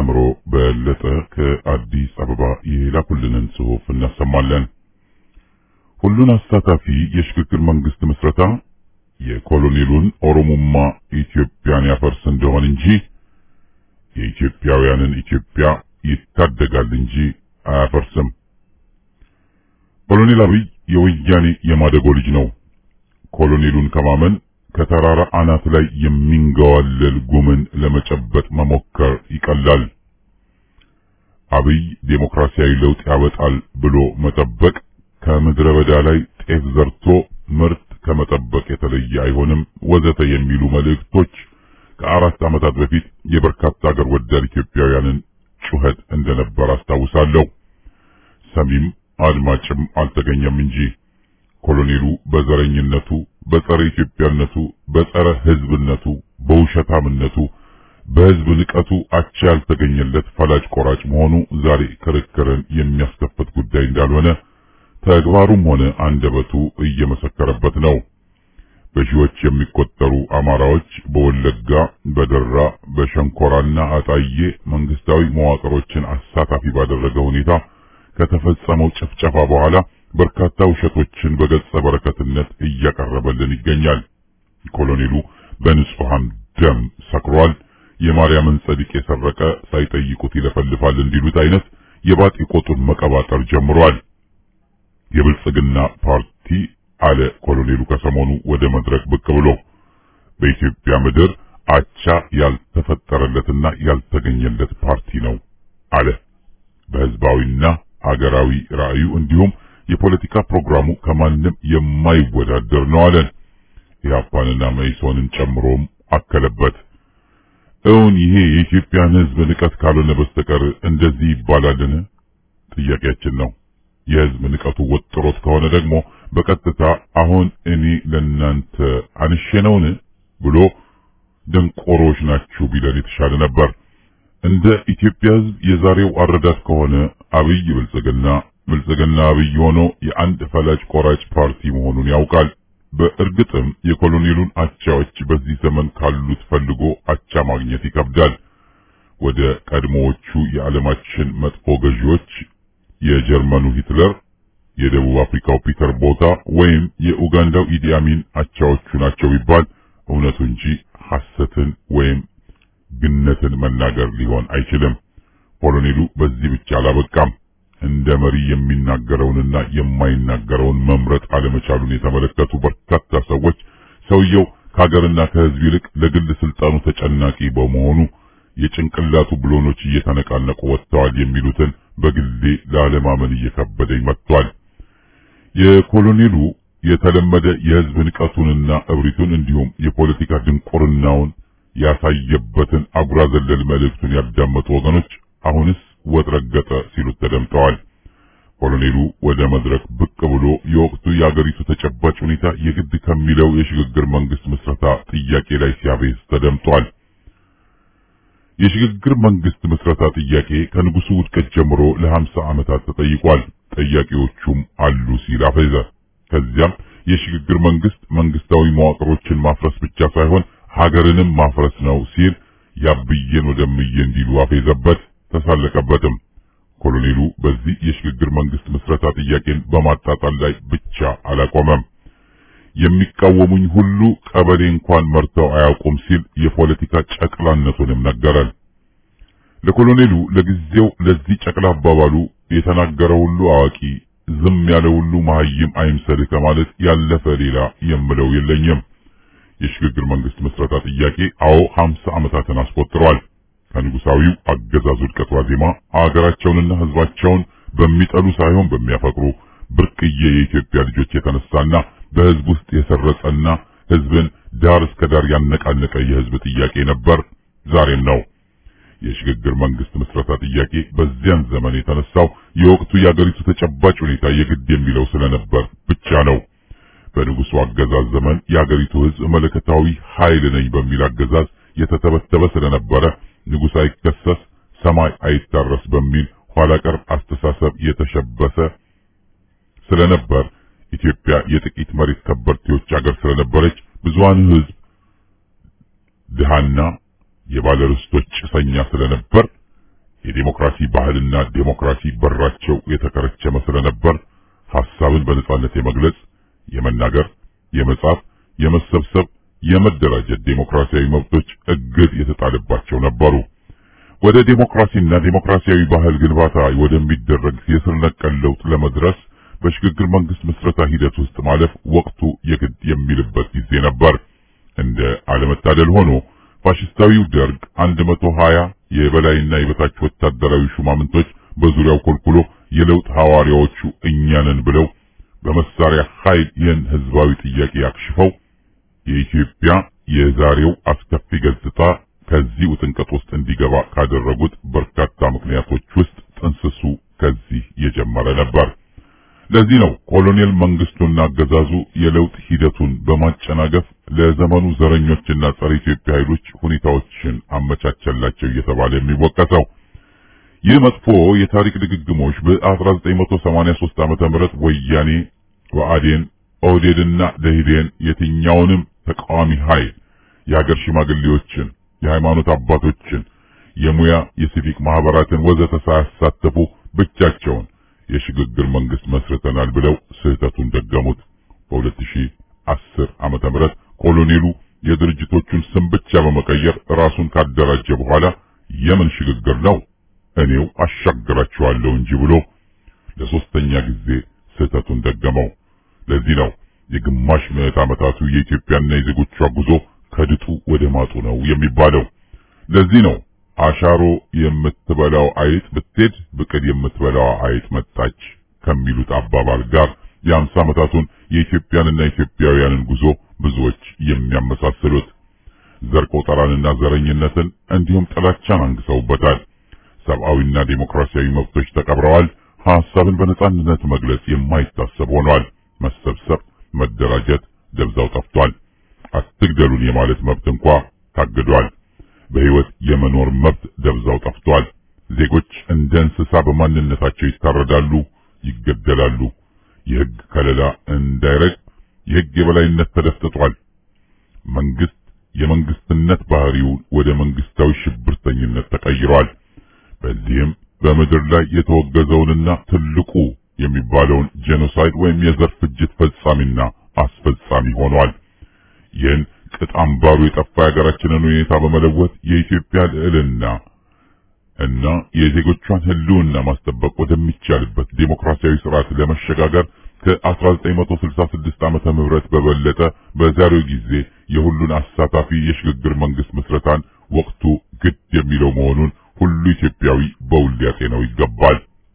አእምሮ በለጠ ከአዲስ አበባ የላኩልንን ጽሑፍ እናሰማለን። ሁሉን አሳታፊ የሽግግር መንግስት ምስረታ የኮሎኔሉን ኦሮሞማ ኢትዮጵያን ያፈርስ እንደሆን እንጂ የኢትዮጵያውያንን ኢትዮጵያ ይታደጋል እንጂ አያፈርስም። ኮሎኔል አብይ የወያኔ የማደጎ ልጅ ነው። ኮሎኔሉን ከማመን ከተራራ አናት ላይ የሚንገዋለል ጉምን ለመጨበጥ መሞከር ይቀላል። አብይ ዴሞክራሲያዊ ለውጥ ያወጣል ብሎ መጠበቅ ከምድረ በዳ ላይ ጤፍ ዘርቶ ምርት ከመጠበቅ የተለየ አይሆንም፣ ወዘተ የሚሉ መልእክቶች ከአራት ዓመታት በፊት የበርካታ አገር ወዳድ ኢትዮጵያውያንን ጩኸት እንደነበር አስታውሳለሁ። ሰሚም አድማጭም አልተገኘም እንጂ ኮሎኔሉ በዘረኝነቱ፣ በጸረ ኢትዮጵያነቱ፣ በጸረ ሕዝብነቱ፣ በውሸታምነቱ፣ በሕዝብ ንቀቱ አቻ ያልተገኘለት ፈላጭ ቆራጭ መሆኑ ዛሬ ክርክርን የሚያስከፍት ጉዳይ እንዳልሆነ ተግባሩም ሆነ አንደበቱ እየመሰከረበት ነው። በሺዎች የሚቆጠሩ አማራዎች በወለጋ፣ በደራ፣ በሸንኮራና አጣዬ መንግስታዊ መዋቅሮችን አሳታፊ ባደረገ ሁኔታ ከተፈጸመው ጭፍጨፋ በኋላ በርካታ ውሸቶችን በገጸ በረከትነት እያቀረበልን ይገኛል። ኮሎኔሉ በንጹሃን ደም ሰክሯል። የማርያምን ጸድቅ የሰረቀ ሳይጠይቁት ይለፈልፋል እንዲሉት አይነት የባጢ ቆጡን መቀባጠር ጀምሯል። የብልጽግና ፓርቲ አለ ኮሎኔሉ ከሰሞኑ ወደ መድረክ ብቅ ብሎ በኢትዮጵያ ምድር አቻ ያልተፈጠረለትና ያልተገኘለት ፓርቲ ነው አለ። በህዝባዊና አገራዊ ራዕዩ እንዲሁም የፖለቲካ ፕሮግራሙ ከማንም የማይወዳደር ነው አለን። ኢህአፓንና መኢሶንን ጨምሮም አከለበት። እውን ይሄ የኢትዮጵያን ህዝብ ንቀት ካልሆነ በስተቀር እንደዚህ ይባላልን? ጥያቄያችን ነው። የህዝብ ንቀቱ ወጥሮት ከሆነ ደግሞ በቀጥታ አሁን እኔ ለናንተ አንሸነውን ብሎ ደንቆሮች ናችሁ ቢለን የተሻለ ነበር። እንደ ኢትዮጵያ ህዝብ የዛሬው አረዳድ ከሆነ አብይ ብልጽግና ብልጽግና አብይ ሆኖ የአንድ ፈላጭ ቆራጭ ፓርቲ መሆኑን ያውቃል። በእርግጥም የኮሎኔሉን አቻዎች በዚህ ዘመን ካሉት ፈልጎ አቻ ማግኘት ይከብዳል። ወደ ቀድሞዎቹ የዓለማችን መጥፎ ገዢዎች የጀርመኑ ሂትለር፣ የደቡብ አፍሪካው ፒተር ቦታ ወይም የኡጋንዳው ኢዲ አሚን አቻዎቹ ናቸው ቢባል እውነቱ እንጂ ሐሰትን ወይም ግነትን መናገር ሊሆን አይችልም። ኮሎኔሉ በዚህ ብቻ አላበቃም። እንደ መሪ የሚናገረውንና የማይናገረውን መምረጥ አለመቻሉን የተመለከቱ በርካታ ሰዎች ሰውየው ከሀገርና ከህዝብ ይልቅ ለግል ስልጣኑ ተጨናቂ በመሆኑ የጭንቅላቱ ብሎኖች እየተነቃነቁ ወጥተዋል የሚሉትን በግሌ ለአለማመን እየከበደኝ መጥቷል። የኮሎኔሉ የተለመደ የህዝብ ንቀቱንና እብሪቱን እንዲሁም የፖለቲካ ድንቁርናውን ያሳየበትን አጉራ ዘለል መልእክቱን ያዳመጡ ወገኖች አሁንስ ወጥ ረገጠ ሲሉት ተደምጠዋል። ኮሎኔሉ ወደ መድረክ ብቅ ብሎ የወቅቱ የአገሪቱ ተጨባጭ ሁኔታ የግድ ከሚለው የሽግግር መንግስት ምስረታ ጥያቄ ላይ ሲያቤዝ ተደምጧል። የሽግግር መንግስት ምስረታ ጥያቄ ከንጉሱ ውድቀት ጀምሮ ለሀምሳ ዓመታት ተጠይቋል። ጠያቂዎቹም አሉ ሲል አፈዘ። ከዚያም የሽግግር መንግስት መንግስታዊ መዋቅሮችን ማፍረስ ብቻ ሳይሆን ሀገርንም ማፍረስ ነው ሲል ያብዬን ወደምዬ እንዲሉ አፌዘበት፣ ተሳለቀበትም። ኮሎኔሉ በዚህ የሽግግር መንግስት ምስረታ ጥያቄን በማጣጣል ላይ ብቻ አላቆመም። የሚቃወሙኝ ሁሉ ቀበሌ እንኳን መርተው አያውቁም ሲል የፖለቲካ ጨቅላነቱንም ነገረን። ለኮሎኔሉ ለጊዜው ለዚህ ጨቅላ አባባሉ የተናገረ ሁሉ አዋቂ፣ ዝም ያለ ሁሉ መሀይም አይምሰልህ ከማለት ያለፈ ሌላ የምለው የለኝም። የሽግግር መንግስት ምስረታ ጥያቄ አዎ ሀምሳ ዓመታትን አስቆጥሯል። ከንጉሳዊው አገዛዝ ውድቀት ዋዜማ አገራቸውንና ህዝባቸውን በሚጠሉ ሳይሆን በሚያፈቅሩ ብርቅዬ የኢትዮጵያ ልጆች የተነሳና በህዝብ ውስጥ የሰረጸና ህዝብን ዳር እስከ ዳር ያነቃነቀ የህዝብ ጥያቄ ነበር፣ ዛሬም ነው። የሽግግር መንግስት ምስረታ ጥያቄ በዚያን ዘመን የተነሳው የወቅቱ የአገሪቱ ተጨባጭ ሁኔታ የግድ የሚለው ስለነበር ብቻ ነው። በንጉሱ አገዛዝ ዘመን የአገሪቱ ህዝብ መለከታዊ ኃይል ነኝ በሚል አገዛዝ የተተበተበ ስለነበረ ንጉሥ አይከሰስ ሰማይ አይታረስ በሚል ኋላ ቀር አስተሳሰብ የተሸበሰ ስለነበር ኢትዮጵያ የጥቂት መሬት ከበርቴዎች አገር ስለነበረች ብዙሃን ህዝብ ድሃና የባለርስቶች ጭሰኛ ስለነበር የዴሞክራሲ ባህልና ዴሞክራሲ በራቸው የተከረቸመ ስለነበር ሐሳብን በነጻነት የመግለጽ፣ የመናገር፣ የመጻፍ፣ የመሰብሰብ፣ የመደራጀት ዴሞክራሲያዊ መብቶች እግድ የተጣለባቸው ነበሩ። ወደ ዴሞክራሲና ዴሞክራሲያዊ ባህል ግንባታ ወደሚደረግ የስር ነቀል ለውጥ ለመድረስ በሽግግር መንግስት ምስረታ ሂደት ውስጥ ማለፍ ወቅቱ የግድ የሚልበት ጊዜ ነበር። እንደ አለመታደል ሆኖ ፋሽስታዊው ደርግ 120 የበላይና የበታች ወታደራዊ ሹማምንቶች በዙሪያው ኮልኩሎ የለውጥ ሐዋርያዎቹ እኛንን ብለው በመሳሪያ ኃይል ይህን ህዝባዊ ጥያቄ አክሽፈው የኢትዮጵያ የዛሬው አስከፊ ገጽታ ከዚህ ውጥንቀት ውስጥ እንዲገባ ካደረጉት በርካታ ምክንያቶች ውስጥ ጥንስሱ ከዚህ የጀመረ ነበር። ለዚህ ነው ኮሎኔል መንግስቱና አገዛዙ የለውጥ ሂደቱን በማጨናገፍ ለዘመኑ ዘረኞችና ጸረ ኢትዮጵያ ኃይሎች ሁኔታዎችን አመቻቸላቸው እየተባለ የሚወቀሰው። ይህ መጥፎ የታሪክ ድግግሞች በ1983 ዓመተ ምህረት ወያኔ፣ ወአዴን፣ ኦህዴድና ደኢህዴን የትኛውንም ተቃዋሚ ኃይል የሀገር ሽማግሌዎችን፣ የሃይማኖት አባቶችን፣ የሙያ የሲቪክ ማህበራትን ወዘተ ሳያሳተፉ ብቻቸውን የሽግግር መንግስት መስርተናል ብለው ስህተቱን ደገሙት። በ2010 ዓመተ ምህረት ኮሎኔሉ የድርጅቶቹን ስም ብቻ በመቀየር ራሱን ካደራጀ በኋላ የምን ሽግግር ነው እኔው አሻግራችኋለሁ እንጂ ብሎ ለሶስተኛ ጊዜ ስህተቱን ደገመው። ለዚህ ነው የግማሽ ምዕት ዓመታቱ የኢትዮጵያና የዜጎቿ ጉዞ ከድጡ ወደ ማጡ ነው የሚባለው። ለዚህ ነው አሻሮ የምትበላው አይጥ ብትሄድ ብቅል የምትበላው አይጥ መጣች ከሚሉት አባባል ጋር የአምሳ ዓመታቱን የኢትዮጵያንና ኢትዮጵያውያንን ጉዞ ብዙዎች የሚያመሳስሉት ዘር ቆጠራንና ዘረኝነትን እንዲሁም ጥላቻን አንግሰውበታል። ሰብአዊና ዴሞክራሲያዊ መብቶች ተቀብረዋል። ሐሳብን በነጻነት መግለጽ የማይታሰብ ሆኗል። መሰብሰብ፣ መደራጀት ደብዛው ጠፍቷል። አትግደሉን የማለት መብት እንኳ ታግዷል። በሕይወት የመኖር መብት ደብዛው ጠፍቷል። ዜጎች እንደ እንስሳ በማንነታቸው ይታረዳሉ፣ ይገደላሉ። የሕግ ከለላ እንዳይረግ የሕግ የበላይነት ተደፍጥጧል። መንግስት የመንግስትነት ባህሪው ወደ መንግስታዊ ሽብርተኝነት ተቀይሯል። በዚህም በምድር ላይ የተወገዘውንና ትልቁ የሚባለውን ጄኖሳይድ ወይም የዘር ፍጅት ፈጻሚና አስፈጻሚ ሆኗል። ይህን ቅጥ አምባሩ የጠፋ የሀገራችንን ሁኔታ በመለወጥ የኢትዮጵያ ልዕልና እና የዜጎቿን ሕልውና ማስጠበቅ ወደሚቻልበት ዴሞክራሲያዊ ስርዓት ለመሸጋገር ከ1966 ዓመተ ምህረት በበለጠ በዛሬው ጊዜ የሁሉን አሳታፊ የሽግግር መንግስት ምስረታን ወቅቱ ግድ የሚለው መሆኑን ሁሉ ኢትዮጵያዊ በውል ሊያጤነው ይገባል።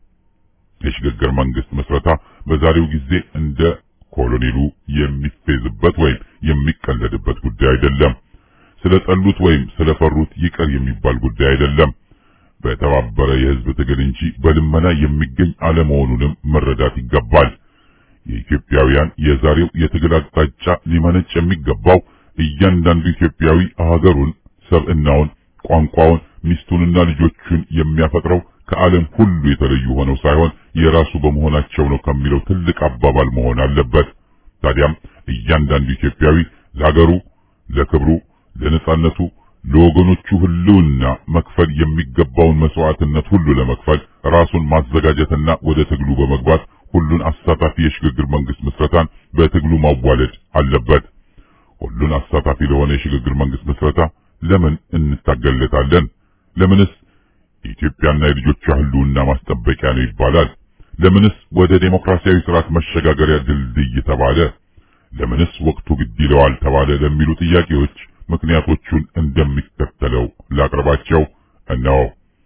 የሽግግር መንግስት ምስረታ በዛሬው ጊዜ እንደ ኮሎኔሉ የሚፌዝበት ወይም የሚቀለድበት ጉዳይ አይደለም። ስለጠሉት ወይም ስለፈሩት ይቀር የሚባል ጉዳይ አይደለም። በተባበረ የህዝብ ትግል እንጂ በልመና የሚገኝ አለመሆኑንም መረዳት ይገባል። የኢትዮጵያውያን የዛሬው የትግል አቅጣጫ ሊመነጭ የሚገባው እያንዳንዱ ኢትዮጵያዊ ሀገሩን፣ ሰብዕናውን፣ ቋንቋውን፣ ሚስቱንና ልጆቹን የሚያፈጥረው ከዓለም ሁሉ የተለዩ ሆነው ሳይሆን የራሱ በመሆናቸው ነው ከሚለው ትልቅ አባባል መሆን አለበት። ታዲያም እያንዳንዱ ኢትዮጵያዊ ለሀገሩ፣ ለክብሩ፣ ለነጻነቱ፣ ለወገኖቹ ህልውና መክፈል የሚገባውን መስዋዕትነት ሁሉ ለመክፈል ራሱን ማዘጋጀትና ወደ ትግሉ በመግባት ሁሉን አሳታፊ የሽግግር መንግስት ምስረታን በትግሉ ማዋለድ አለበት። ሁሉን አሳታፊ ለሆነ የሽግግር መንግስት ምስረታ ለምን እንታገለታለን? ለምንስ የኢትዮጵያና የልጆቿ ህልውና ማስጠበቂያ ነው ይባላል? ለምንስ ወደ ዴሞክራሲያዊ ስርዓት መሸጋገሪያ ድልድይ ተባለ? ለምንስ ወቅቱ ግድ ይለዋል ተባለ? ለሚሉ ጥያቄዎች ምክንያቶቹን እንደሚከተለው ላቅርባቸው። እነሆ።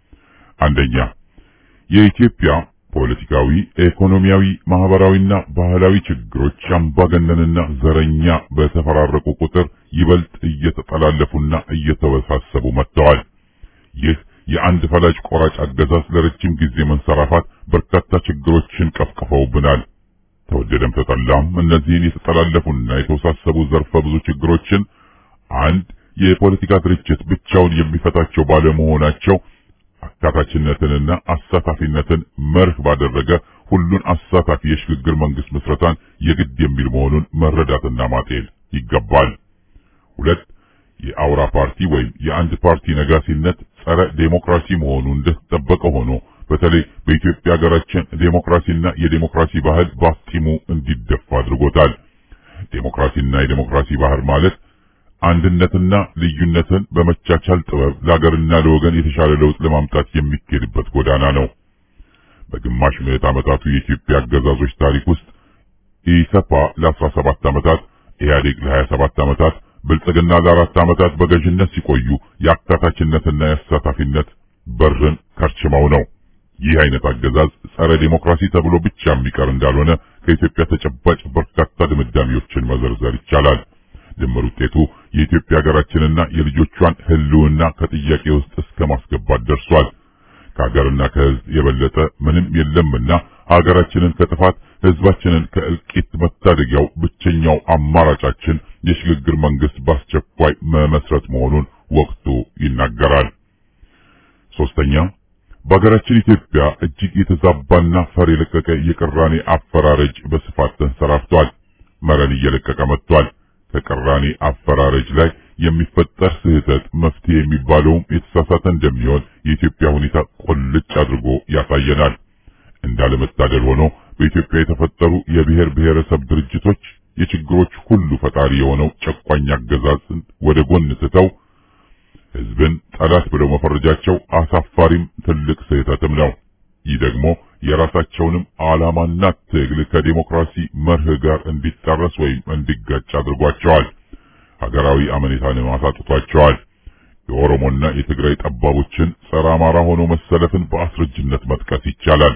አንደኛ የኢትዮጵያ ፖለቲካዊ፣ ኢኮኖሚያዊ፣ ማህበራዊና ባህላዊ ችግሮች አምባገነንና ዘረኛ በተፈራረቁ ቁጥር ይበልጥ እየተጠላለፉና እየተወሳሰቡ መጥተዋል። ይህ የአንድ ፈላጭ ቆራጭ አገዛዝ ለረጅም ጊዜ መንሰራፋት በርካታ ችግሮችን ቀፍቅፈውብናል። ተወደደም ተጠላም እነዚህን የተጠላለፉና የተወሳሰቡ ዘርፈ ብዙ ችግሮችን አንድ የፖለቲካ ድርጅት ብቻውን የሚፈታቸው ባለመሆናቸው አካታችነትንና አሳታፊነትን መርህ ባደረገ ሁሉን አሳታፊ የሽግግር መንግስት ምስረታን የግድ የሚል መሆኑን መረዳትና ማጤን ይገባል። ሁለት የአውራ ፓርቲ ወይም የአንድ ፓርቲ ነጋሲነት ጸረ ዴሞክራሲ መሆኑ እንደተጠበቀ ሆኖ በተለይ በኢትዮጵያ ሀገራችን ዴሞክራሲና የዴሞክራሲ ባህል ባፍጢሙ እንዲደፋ አድርጎታል። ዴሞክራሲና የዴሞክራሲ ባህል ማለት አንድነትና ልዩነትን በመቻቻል ጥበብ ለሀገርና ለወገን የተሻለ ለውጥ ለማምጣት የሚኬድበት ጎዳና ነው። በግማሽ ምዕት ዓመታቱ የኢትዮጵያ አገዛዞች ታሪክ ውስጥ ኢሰፓ ለ17 ዓመታት፣ ኢህአዴግ ለ27 ዓመታት፣ ብልጽግና ለአራት ዓመታት በገዥነት ሲቆዩ የአካታችነትና የአሳታፊነት በርን ከርችመው ነው። ይህ አይነት አገዛዝ ጸረ ዴሞክራሲ ተብሎ ብቻ የሚቀር እንዳልሆነ ከኢትዮጵያ ተጨባጭ በርካታ ድምዳሜዎችን መዘርዘር ይቻላል። ድምር ውጤቱ የኢትዮጵያ ሀገራችንና የልጆቿን ሕልውና ከጥያቄ ውስጥ እስከ ማስገባት ደርሷል። ከሀገርና ከሕዝብ የበለጠ ምንም የለምና ሀገራችንን ከጥፋት ሕዝባችንን ከእልቂት መታደጊያው ብቸኛው አማራጫችን የሽግግር መንግስት በአስቸኳይ መመስረት መሆኑን ወቅቱ ይናገራል። ሶስተኛ በሀገራችን ኢትዮጵያ እጅግ የተዛባና ፈር የለቀቀ የቅራኔ አፈራረጅ በስፋት ተንሰራፍቷል። መረን እየለቀቀ መጥቷል። ከቅራኔ አፈራረጅ ላይ የሚፈጠር ስህተት መፍትሄ የሚባለውም የተሳሳተ እንደሚሆን የኢትዮጵያ ሁኔታ ቁልጭ አድርጎ ያሳየናል። እንዳለመታደል ሆኖ በኢትዮጵያ የተፈጠሩ የብሔር ብሔረሰብ ድርጅቶች የችግሮች ሁሉ ፈጣሪ የሆነው ጨቋኝ አገዛዝን ወደ ጎን ትተው ህዝብን ጠላት ብለው መፈረጃቸው አሳፋሪም ትልቅ ስህተትም ነው። ይህ ደግሞ የራሳቸውንም ዓላማና ትግል ከዲሞክራሲ መርህ ጋር እንዲጣረስ ወይም እንዲጋጭ አድርጓቸዋል። ሀገራዊ አመኔታንም አሳጥቷቸዋል። የኦሮሞና የትግራይ ጠባቦችን ጸረ አማራ ሆኖ መሰለፍን በአስረጅነት መጥቀስ ይቻላል።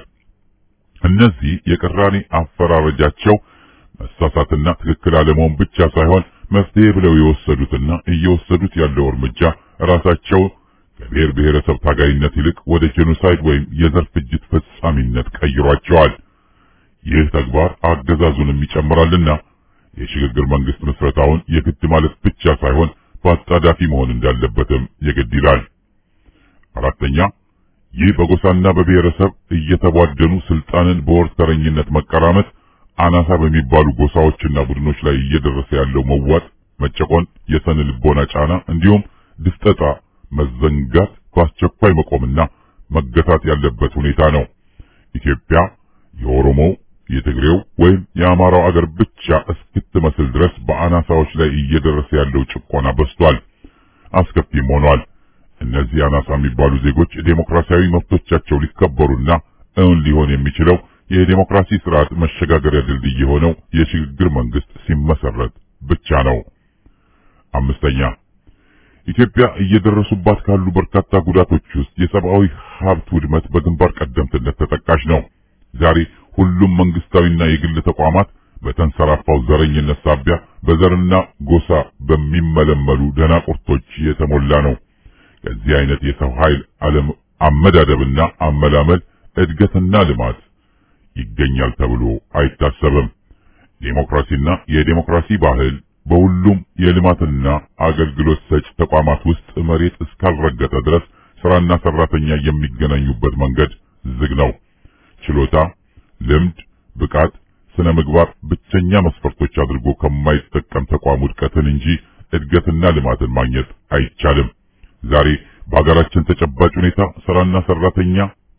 እነዚህ የቅራኔ አፈራረጃቸው መሳሳትና ትክክል አለመሆን ብቻ ሳይሆን መፍትሄ ብለው የወሰዱትና እየወሰዱት ያለው እርምጃ ራሳቸው ከብሔር ብሔረሰብ ታጋይነት ይልቅ ወደ ጄኖሳይድ ወይም የዘር ፍጅት ፈጻሚነት ቀይሯቸዋል። ይህ ተግባር አገዛዙንም ይጨምራልና የሽግግር መንግስት ምስረታውን የግድ ማለት ብቻ ሳይሆን በአጣዳፊ መሆን እንዳለበትም የግድ ይላል። አራተኛ ይህ በጎሳና በብሔረሰብ እየተቧደኑ ስልጣንን በወርተረኝነት መቀራመት አናሳ በሚባሉ ጎሳዎችና ቡድኖች ላይ እየደረሰ ያለው መዋጥ፣ መጨቆን፣ የሰነ ልቦና ጫና እንዲሁም ድፍጠጣ፣ መዘንጋት በአስቸኳይ መቆምና መገታት ያለበት ሁኔታ ነው። ኢትዮጵያ የኦሮሞው የትግሬው ወይም የአማራው አገር ብቻ እስክትመስል ድረስ በአናሳዎች ላይ እየደረሰ ያለው ጭቆና በዝቷል፣ አስከፊም ሆኗል። እነዚህ አናሳ የሚባሉ ዜጎች ዴሞክራሲያዊ መብቶቻቸው ሊከበሩና እውን ሊሆን የሚችለው የዴሞክራሲ ስርዓት መሸጋገሪያ ድልድይ የሆነው የሽግግር መንግስት ሲመሰረት ብቻ ነው። አምስተኛ ኢትዮጵያ እየደረሱባት ካሉ በርካታ ጉዳቶች ውስጥ የሰብአዊ ሀብት ውድመት በግንባር ቀደምትነት ተጠቃሽ ነው። ዛሬ ሁሉም መንግስታዊና የግል ተቋማት በተንሰራፋው ዘረኝነት ሳቢያ በዘርና ጎሳ በሚመለመሉ ደናቁርቶች የተሞላ ነው። ከዚህ አይነት የሰው ኃይል አለም አመዳደብና አመላመል እድገትና ልማት ይገኛል ተብሎ አይታሰብም። ዴሞክራሲና የዴሞክራሲ ባህል በሁሉም የልማትና አገልግሎት ሰጭ ተቋማት ውስጥ መሬት እስካልረገጠ ድረስ ስራና ሰራተኛ የሚገናኙበት መንገድ ዝግ ነው። ችሎታ፣ ልምድ፣ ብቃት፣ ስነ ምግባር ብቸኛ መስፈርቶች አድርጎ ከማይጠቀም ተቋም ውድቀትን እንጂ እድገትና ልማትን ማግኘት አይቻልም። ዛሬ በሀገራችን ተጨባጭ ሁኔታ ስራና ሰራተኛ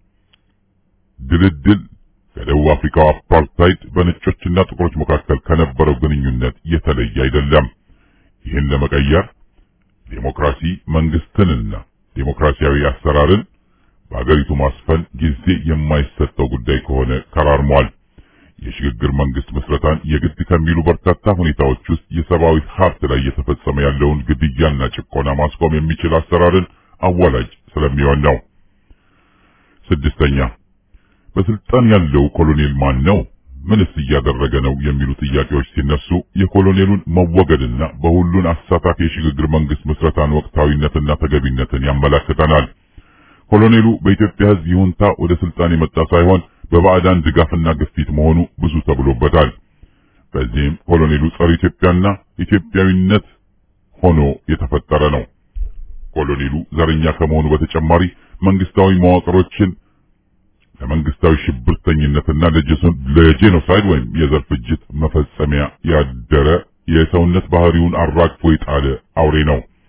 ድልድል ከደቡብ አፍሪካው አፓርታይድ በነጮችና ጥቁሮች መካከል ከነበረው ግንኙነት የተለየ አይደለም። ይህን ለመቀየር ዴሞክራሲ መንግስትንና ዴሞክራሲያዊ አሰራርን በአገሪቱ ማስፈን ጊዜ የማይሰጠው ጉዳይ ከሆነ ከራርሟል። የሽግግር መንግስት ምስረታን የግድ ከሚሉ በርካታ ሁኔታዎች ውስጥ የሰብአዊ ሀብት ላይ እየተፈጸመ ያለውን ግድያና ጭቆና ማስቆም የሚችል አሰራርን አዋላጅ ስለሚሆን ነው። ስድስተኛ በስልጣን ያለው ኮሎኔል ማን ነው? ምንስ እያደረገ ነው? የሚሉ ጥያቄዎች ሲነሱ የኮሎኔሉን መወገድና በሁሉን አሳታፊ የሽግግር መንግስት ምስረታን ወቅታዊነትና ተገቢነትን ያመላክተናል። ኮሎኔሉ በኢትዮጵያ ሕዝብ ይሁንታ ወደ ስልጣን የመጣ ሳይሆን በባዕዳን ድጋፍና ግፊት መሆኑ ብዙ ተብሎበታል። በዚህም ኮሎኔሉ ጸረ ኢትዮጵያና ኢትዮጵያዊነት ሆኖ የተፈጠረ ነው። ኮሎኔሉ ዘረኛ ከመሆኑ በተጨማሪ መንግስታዊ መዋቅሮችን ለመንግስታዊ ሽብርተኝነትና ለጄኖሳይድ ወይም የዘር ፍጅት መፈጸሚያ ያደረ የሰውነት ባህሪውን አራግፎ የጣለ አውሬ ነው።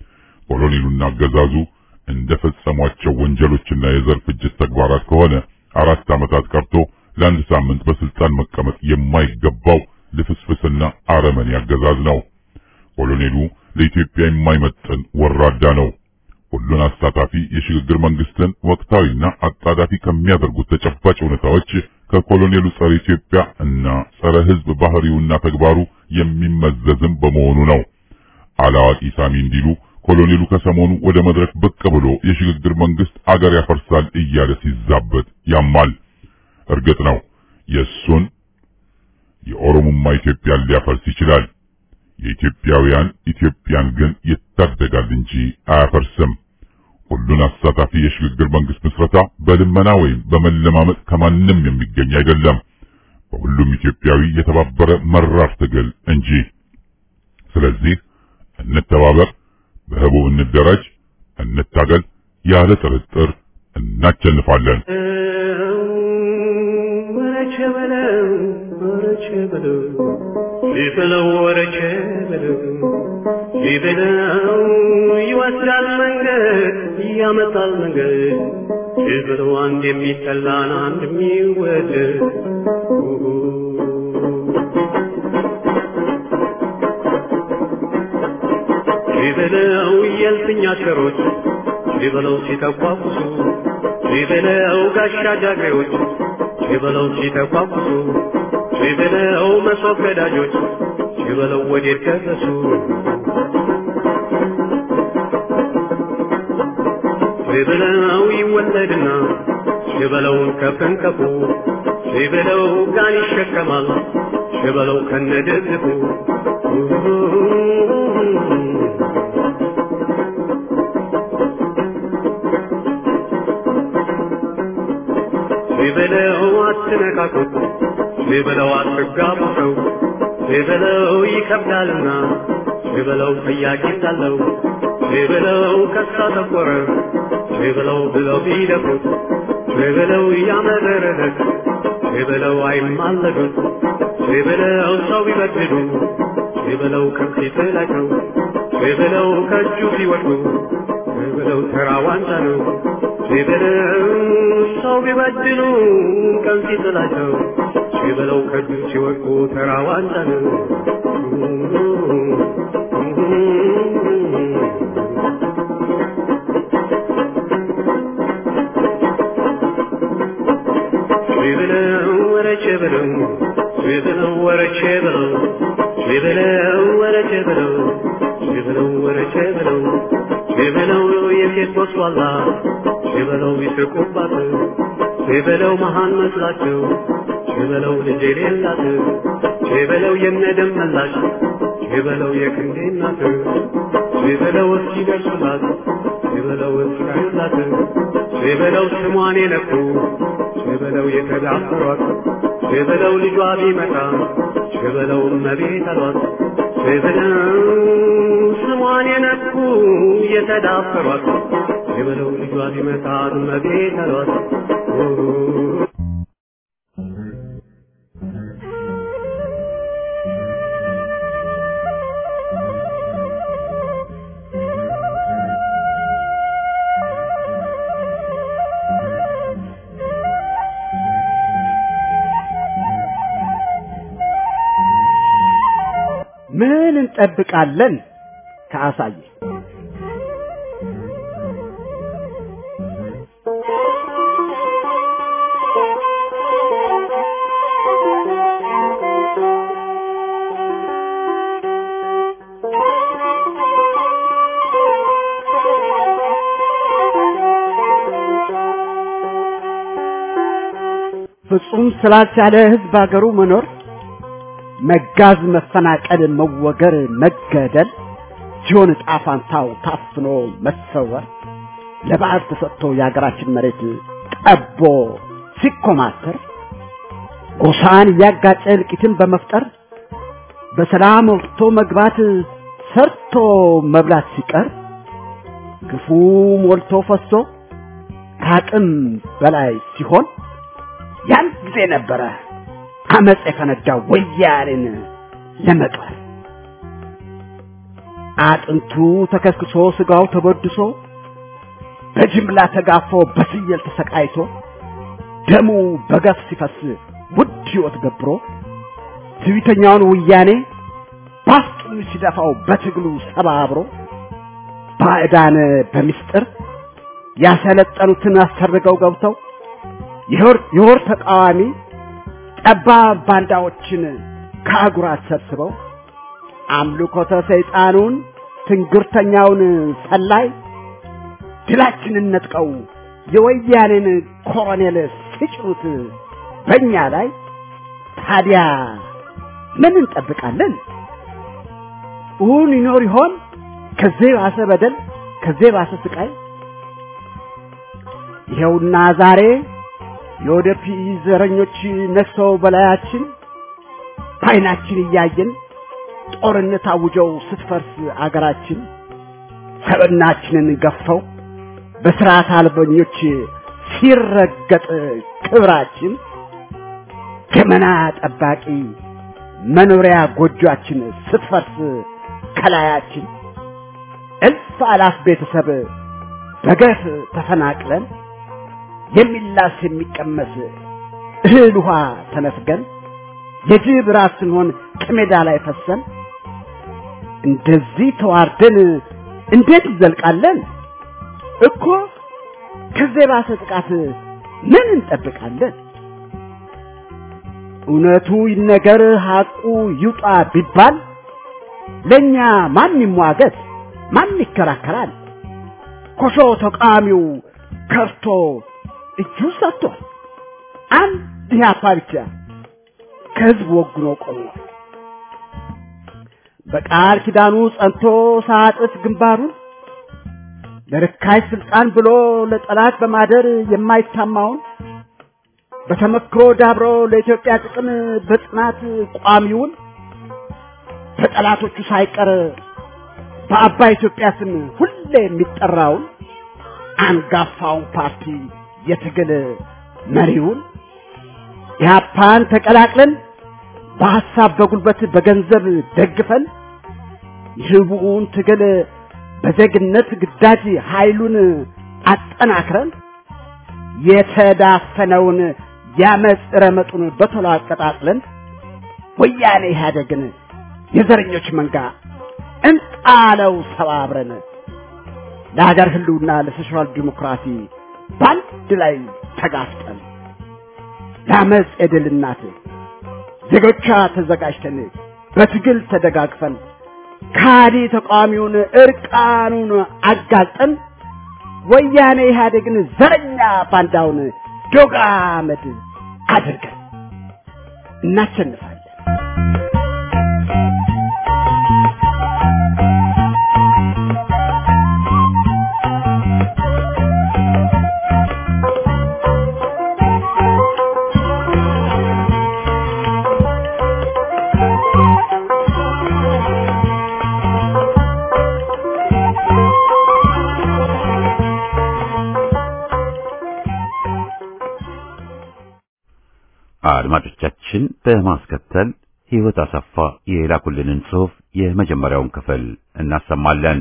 ኮሎኔሉና አገዛዙ እንደፈጸሟቸው ወንጀሎችና የዘር ፍጅት ተግባራት ከሆነ አራት ዓመታት ቀርቶ ለአንድ ሳምንት በስልጣን መቀመጥ የማይገባው ልፍስፍስና አረመኔ አገዛዝ ነው። ኮሎኔሉ ለኢትዮጵያ የማይመጥን ወራዳ ነው። ሁሉን አሳታፊ የሽግግር መንግስትን ወቅታዊና አጣዳፊ ከሚያደርጉት ተጨባጭ ሁኔታዎች ከኮሎኔሉ ጸረ ኢትዮጵያ እና ጸረ ሕዝብ ባህሪውና ተግባሩ የሚመዘዝም በመሆኑ ነው። አላዋቂ ሳሚ እንዲሉ ኮሎኔሉ ከሰሞኑ ወደ መድረክ ብቅ ብሎ የሽግግር መንግስት አገር ያፈርሳል እያለ ሲዛበት ያማል። እርግጥ ነው የእሱን የኦሮሞማ ኢትዮጵያን ሊያፈርስ ይችላል። የኢትዮጵያውያን ኢትዮጵያን ግን ይታደጋል እንጂ አያፈርስም። ሁሉን አሳታፊ የሽግግር መንግስት ምስረታ በልመና ወይም በመለማመጥ ከማንም የሚገኝ አይደለም። በሁሉም ኢትዮጵያዊ የተባበረ መራር ትግል እንጂ። ስለዚህ እንተባበር፣ በህቡ እንደራጅ፣ እንታገል። ያለ ጥርጥር እናቸንፋለን። ወረቸ በለው ወረቸ በለው ሊበለው ወረቸ በለው ሊበለው ይወስዳል መንገድ ያመጣል መንገድ ሊበለው አንድ የሚጠላን አንድ የሚወደድ ሊበለው የልፍኛ ሸሮች ሊበለው ሲተቋቁሱ ሊበለው ጋሻ ጃግሬዎች ሊበለው ሲተቋቁሱ ሊበለው መሶብ ገዳጆች ሊበለው ወዴት ደረሱ ሊበለው ይወለድና ሊበለውን ከፍንከፉ ሊበለው ጋን ይሸከማል ሊበለው ከነድግፉ ሊበለው አትነካኩት ሊበለው አትጋቡ ሰው ሊበለው ይከብዳልና ሊበለው ጥያቄ እንዳለው ሊበለው ከሳ ተቆረ ሊበለው ብለው ቢደፍሩት ሊበለው ያመረረት ሊበለው አይማለዱት ሊበለው ሰው ቢበድሉ ሊበለው ከፊት ላይ ነው ሊበለው ከእጁ ሲወድቁ ሊበለው ተራ ዋንጫ ነው ሊበለው ሰው ቢበድሉ ቀን ሲጥላቸው ሊበለው ከእጁ ሲወድቁ ተራ ዋንጫ ነው ሊበለው ወረቼ በለው ሊበለው ወረቼ በለው ሊበለው ወረቼ በለው ሊበለው ወረቼ በለው ሊበለው የሴት ወስዋላ ሊበለው ይስቁባት ሊበለው መሃን መስላቸው ሊበለው ልጅ የሌላት ሊበለው የነደም መላሽ ሊበለው የክንዴ እናት ሊበለው እስኪደርሱላት ሊበለው እስካዩላት ሊበለው ስሟን የነኩ ሊበለው የተዳፈሯት ሊበለው ልጇ ቢመጣ ሊበለው እመቤት አሏት ሊበለው ስሟን የነኩ የተዳፈሯት ሊበለው ልጇ ቢመጣ እመቤት አሏት ምን እንጠብቃለን ከአሳየ ፍጹም ስላልቻለ ህዝብ አገሩ መኖር መጋዝ፣ መፈናቀል፣ መወገር፣ መገደል ሲሆን ዕጣ ፋንታው ታፍኖ መሰወር ለበዓል ተሰጥቶ የሀገራችን መሬት ጠቦ ሲኮማተር ጎሳን እያጋጨ እልቂትን በመፍጠር በሰላም ወጥቶ መግባት ሰርቶ መብላት ሲቀር ግፉ ሞልቶ ፈሶ ከአቅም በላይ ሲሆን ያን ጊዜ ነበረ አመፅ የፈነዳው ወያኔን ለመጣል አጥንቱ ተከስክሶ ስጋው ተበድሶ በጅምላ ተጋፎ በስየል ተሰቃይቶ ደሙ በገፍ ሲፈስ ውድ ሕይወት ገብሮ ትዕቢተኛውን ወያኔ ባፍጡን ሲደፋው በትግሉ ሰባብሮ ባዕዳን በምስጢር ያሰለጠኑትን አሰርገው ገብተው የወር ተቃዋሚ ጠባብ ባንዳዎችን ከአጉራት ሰብስበው አምልኮተ ሰይጣኑን ትንግርተኛውን ሰላይ ድላችንን ነጥቀው የወያኔን ኮሎኔል ሲጭኑት በእኛ ላይ ታዲያ ምን እንጠብቃለን? እውን ይኖር ይሆን ከዚህ ባሰ በደል ከዚህ ባሰ ስቃይ? ይኸውና ዛሬ የወደፊት ዘረኞች ነግሰው በላያችን በዓይናችን እያየን ጦርነት አውጀው ስትፈርስ አገራችን ሰብናችንን ገፈው በስርዓት አልበኞች ሲረገጥ ክብራችን ገመና ጠባቂ መኖሪያ ጎጆአችን ስትፈርስ ከላያችን እልፍ አላፍ ቤተሰብ በገፍ ተፈናቅለን የሚላስ የሚቀመስ እህል ውሃ ተነፍገን የጅብ ራስ ስንሆን ከሜዳ ላይ ፈሰን እንደዚህ ተዋርደን እንዴት እንዘልቃለን? እኮ ከዚህ የባሰ ጥቃት ምን እንጠብቃለን? እውነቱ ይነገር ሐቁ ይውጣ ቢባል ለእኛ ማን ይሟገት? ማን ይከራከራል? ኮሾ ተቃዋሚው ከርቶ እጁ ሰጥቷል። አንድ ኢህአፓ ብቻ ከህዝብ ወግኖ ቆሟል። በቃል ኪዳኑ ጸንቶ ሳጥፍ ግንባሩን ለርካሽ ስልጣን ብሎ ለጠላት በማደር የማይታማውን በተመክሮ ዳብሮ ለኢትዮጵያ ጥቅም በጽናት ቋሚውን በጠላቶቹ ሳይቀር በአባይ ኢትዮጵያ ስም ሁሌ የሚጠራውን አንጋፋውን ፓርቲ የትግል መሪውን ኢህአፓን ተቀላቅለን በሐሳብ በጉልበት በገንዘብ ደግፈን የህቡውን ትግል በዜግነት ግዳጅ ኃይሉን አጠናክረን የተዳፈነውን ያመፅ ረመጡን በቶሎ አቀጣጥለን ወያኔ ኢህአደግን የዘረኞች መንጋ እንጣለው ሰባብረን ለሀገር ህልውና ለሶሻል ዲሞክራሲ በአንድ ላይ ተጋፍጠን ለአመፅ የድል እናት ዜጎቿ ተዘጋጅተን በትግል ተደጋግፈን ካዲ ተቃዋሚውን እርቃኑን አጋልጠን ወያኔ ኢህአዴግን ዘረኛ ባንዳውን ዶግ አመድ አድርገን እናሸንፋለን። አድማጮቻችን በማስከተል ሕይወት አሰፋ የላኩልንን ጽሑፍ የመጀመሪያውን ክፍል እናሰማለን።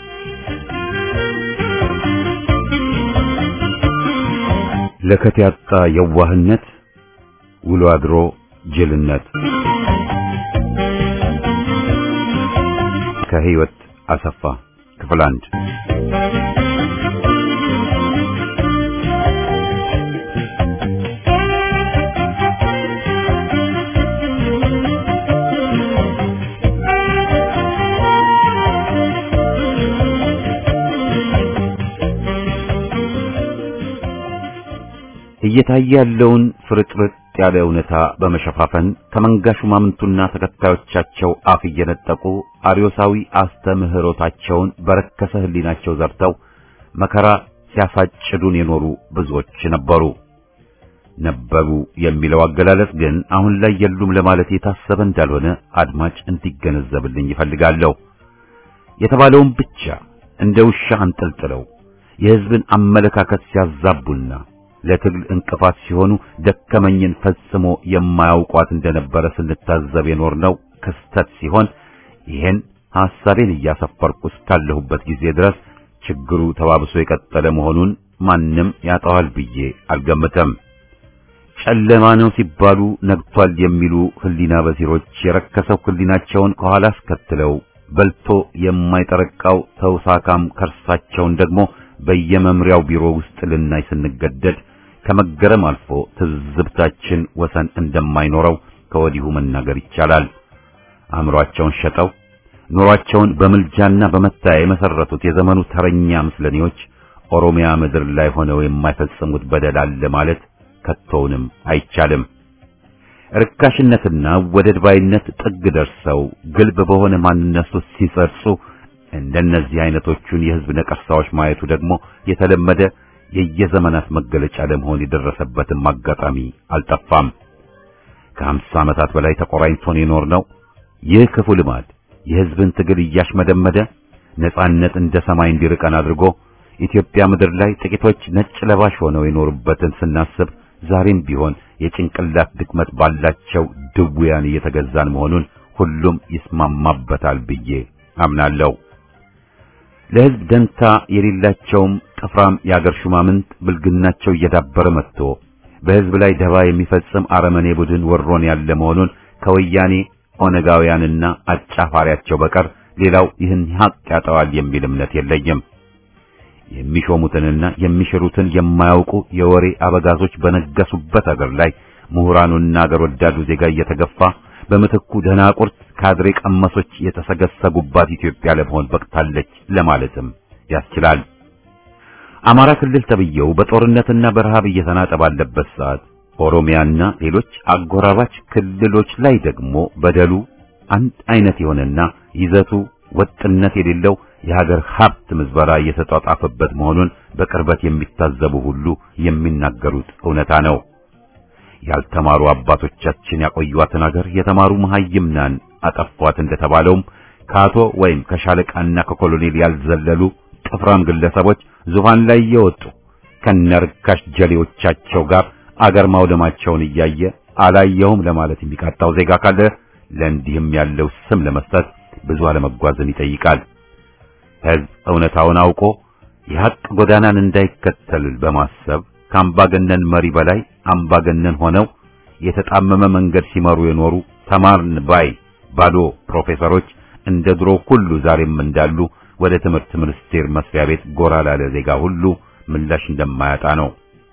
ለከት ያጣ የዋህነት ውሎ አድሮ ጅልነት ከሕይወት አሰፋ ክፍል አንድ እየታየ ያለውን ፍርጥርጥ ያለ እውነታ በመሸፋፈን ከመንጋ ሹማምንቱና ተከታዮቻቸው አፍ እየነጠቁ አርዮሳዊ አስተምህሮታቸውን በረከሰ ሕሊናቸው ዘርተው መከራ ሲያሳጭዱን የኖሩ ብዙዎች ነበሩ። ነበሩ የሚለው አገላለጽ ግን አሁን ላይ የሉም ለማለት የታሰበ እንዳልሆነ አድማጭ እንዲገነዘብልኝ ይፈልጋለሁ። የተባለውን ብቻ እንደ ውሻ አንጠልጥለው የሕዝብን አመለካከት ሲያዛቡና ለትግል እንቅፋት ሲሆኑ ደከመኝን ፈጽሞ የማያውቋት እንደነበረ ስንታዘብ የኖርነው ክስተት ሲሆን ይሄን ሐሳቤን እያሰፈርኩ እስካለሁበት ጊዜ ድረስ ችግሩ ተባብሶ የቀጠለ መሆኑን ማንም ያጠዋል ብዬ አልገምተም። ጨለማ ነው ሲባሉ ነግቷል የሚሉ ህሊና በሲሮች የረከሰው ህሊናቸውን ከኋላ አስከትለው በልቶ የማይጠረቃው ተውሳካም ከርሳቸውን ደግሞ በየመምሪያው ቢሮ ውስጥ ልናይ ስንገደድ ከመገረም አልፎ ትዝብታችን ወሰን እንደማይኖረው ከወዲሁ መናገር ይቻላል። አእምሯቸውን ሸጠው ኑሯቸውን በምልጃና በመታያ የመሰረቱት የዘመኑ ተረኛ ምስለኔዎች ኦሮሚያ ምድር ላይ ሆነው የማይፈጽሙት በደል አለ ማለት ከቶውንም አይቻልም። ርካሽነትና ወደድ ባይነት ጥግ ደርሰው ግልብ በሆነ ማንነት ውስጥ ሲጸርጹ እንደነዚህ አይነቶቹን የህዝብ ነቀርሳዎች ማየቱ ደግሞ የተለመደ የየዘመናት መገለጫ ለመሆን የደረሰበትም አጋጣሚ አልጠፋም። ከሀምሳ ዓመታት በላይ ተቆራኝቶን የኖርነው ይህ ክፉ ልማድ የህዝብን ትግል እያሽመደመደ ነጻነት እንደ ሰማይ እንዲርቀን አድርጎ ኢትዮጵያ ምድር ላይ ጥቂቶች ነጭ ለባሽ ሆነው የኖሩበትን ስናስብ ዛሬም ቢሆን የጭንቅላት ድክመት ባላቸው ድውያን እየተገዛን መሆኑን ሁሉም ይስማማበታል ብዬ አምናለሁ። ለህዝብ ደንታ የሌላቸውም ጥፍራም የአገር ሹማምንት ብልግናቸው እየዳበረ መጥቶ በህዝብ ላይ ደባ የሚፈጽም አረመኔ ቡድን ወሮን ያለ መሆኑን ከወያኔ ኦነጋውያንና አጫፋሪያቸው በቀር ሌላው ይህን ሀቅ ያጠዋል የሚል እምነት የለኝም። የሚሾሙትንና የሚሽሩትን የማያውቁ የወሬ አበጋዞች በነገሱበት አገር ላይ ምሁራኑና አገር ወዳዱ ዜጋ እየተገፋ በምትኩ ደናቁርት ካድሬ ቀመሶች የተሰገሰጉባት ኢትዮጵያ ለመሆን በቅታለች ለማለትም ያስችላል። አማራ ክልል ተብየው በጦርነትና በረሃብ እየተናጠ ባለበት ሰዓት ኦሮሚያና ሌሎች አጎራባች ክልሎች ላይ ደግሞ በደሉ አንድ አይነት የሆነና ይዘቱ ወጥነት የሌለው የሀገር ሀብት ምዝበራ እየተጧጣፈበት መሆኑን በቅርበት የሚታዘቡ ሁሉ የሚናገሩት እውነታ ነው። ያልተማሩ አባቶቻችን ያቆዩዋትን ሀገር የተማሩ መሐይምናን አጠፏት እንደተባለውም ከአቶ ወይም ከሻለቃና ከኮሎኔል ያልዘለሉ ጥፍራም ግለሰቦች ዙፋን ላይ እየወጡ ከነርካሽ ጀሌዎቻቸው ጋር አገር ማውደማቸውን እያየ አላየሁም ለማለት የሚቃጣው ዜጋ ካለ ለእንዲህም ያለው ስም ለመስጠት ብዙ አለመጓዝን ይጠይቃል። ሕዝብ እውነታውን አውቆ የሐቅ ጎዳናን እንዳይከተል በማሰብ ከአምባገነን መሪ በላይ አምባገነን ሆነው የተጣመመ መንገድ ሲመሩ የኖሩ ተማርን ባይ ባዶ ፕሮፌሰሮች እንደ ድሮ ሁሉ ዛሬም እንዳሉ ወደ ትምህርት ሚኒስቴር መስሪያ ቤት ጎራ ላለ ዜጋ ሁሉ ምላሽ እንደማያጣ ነው።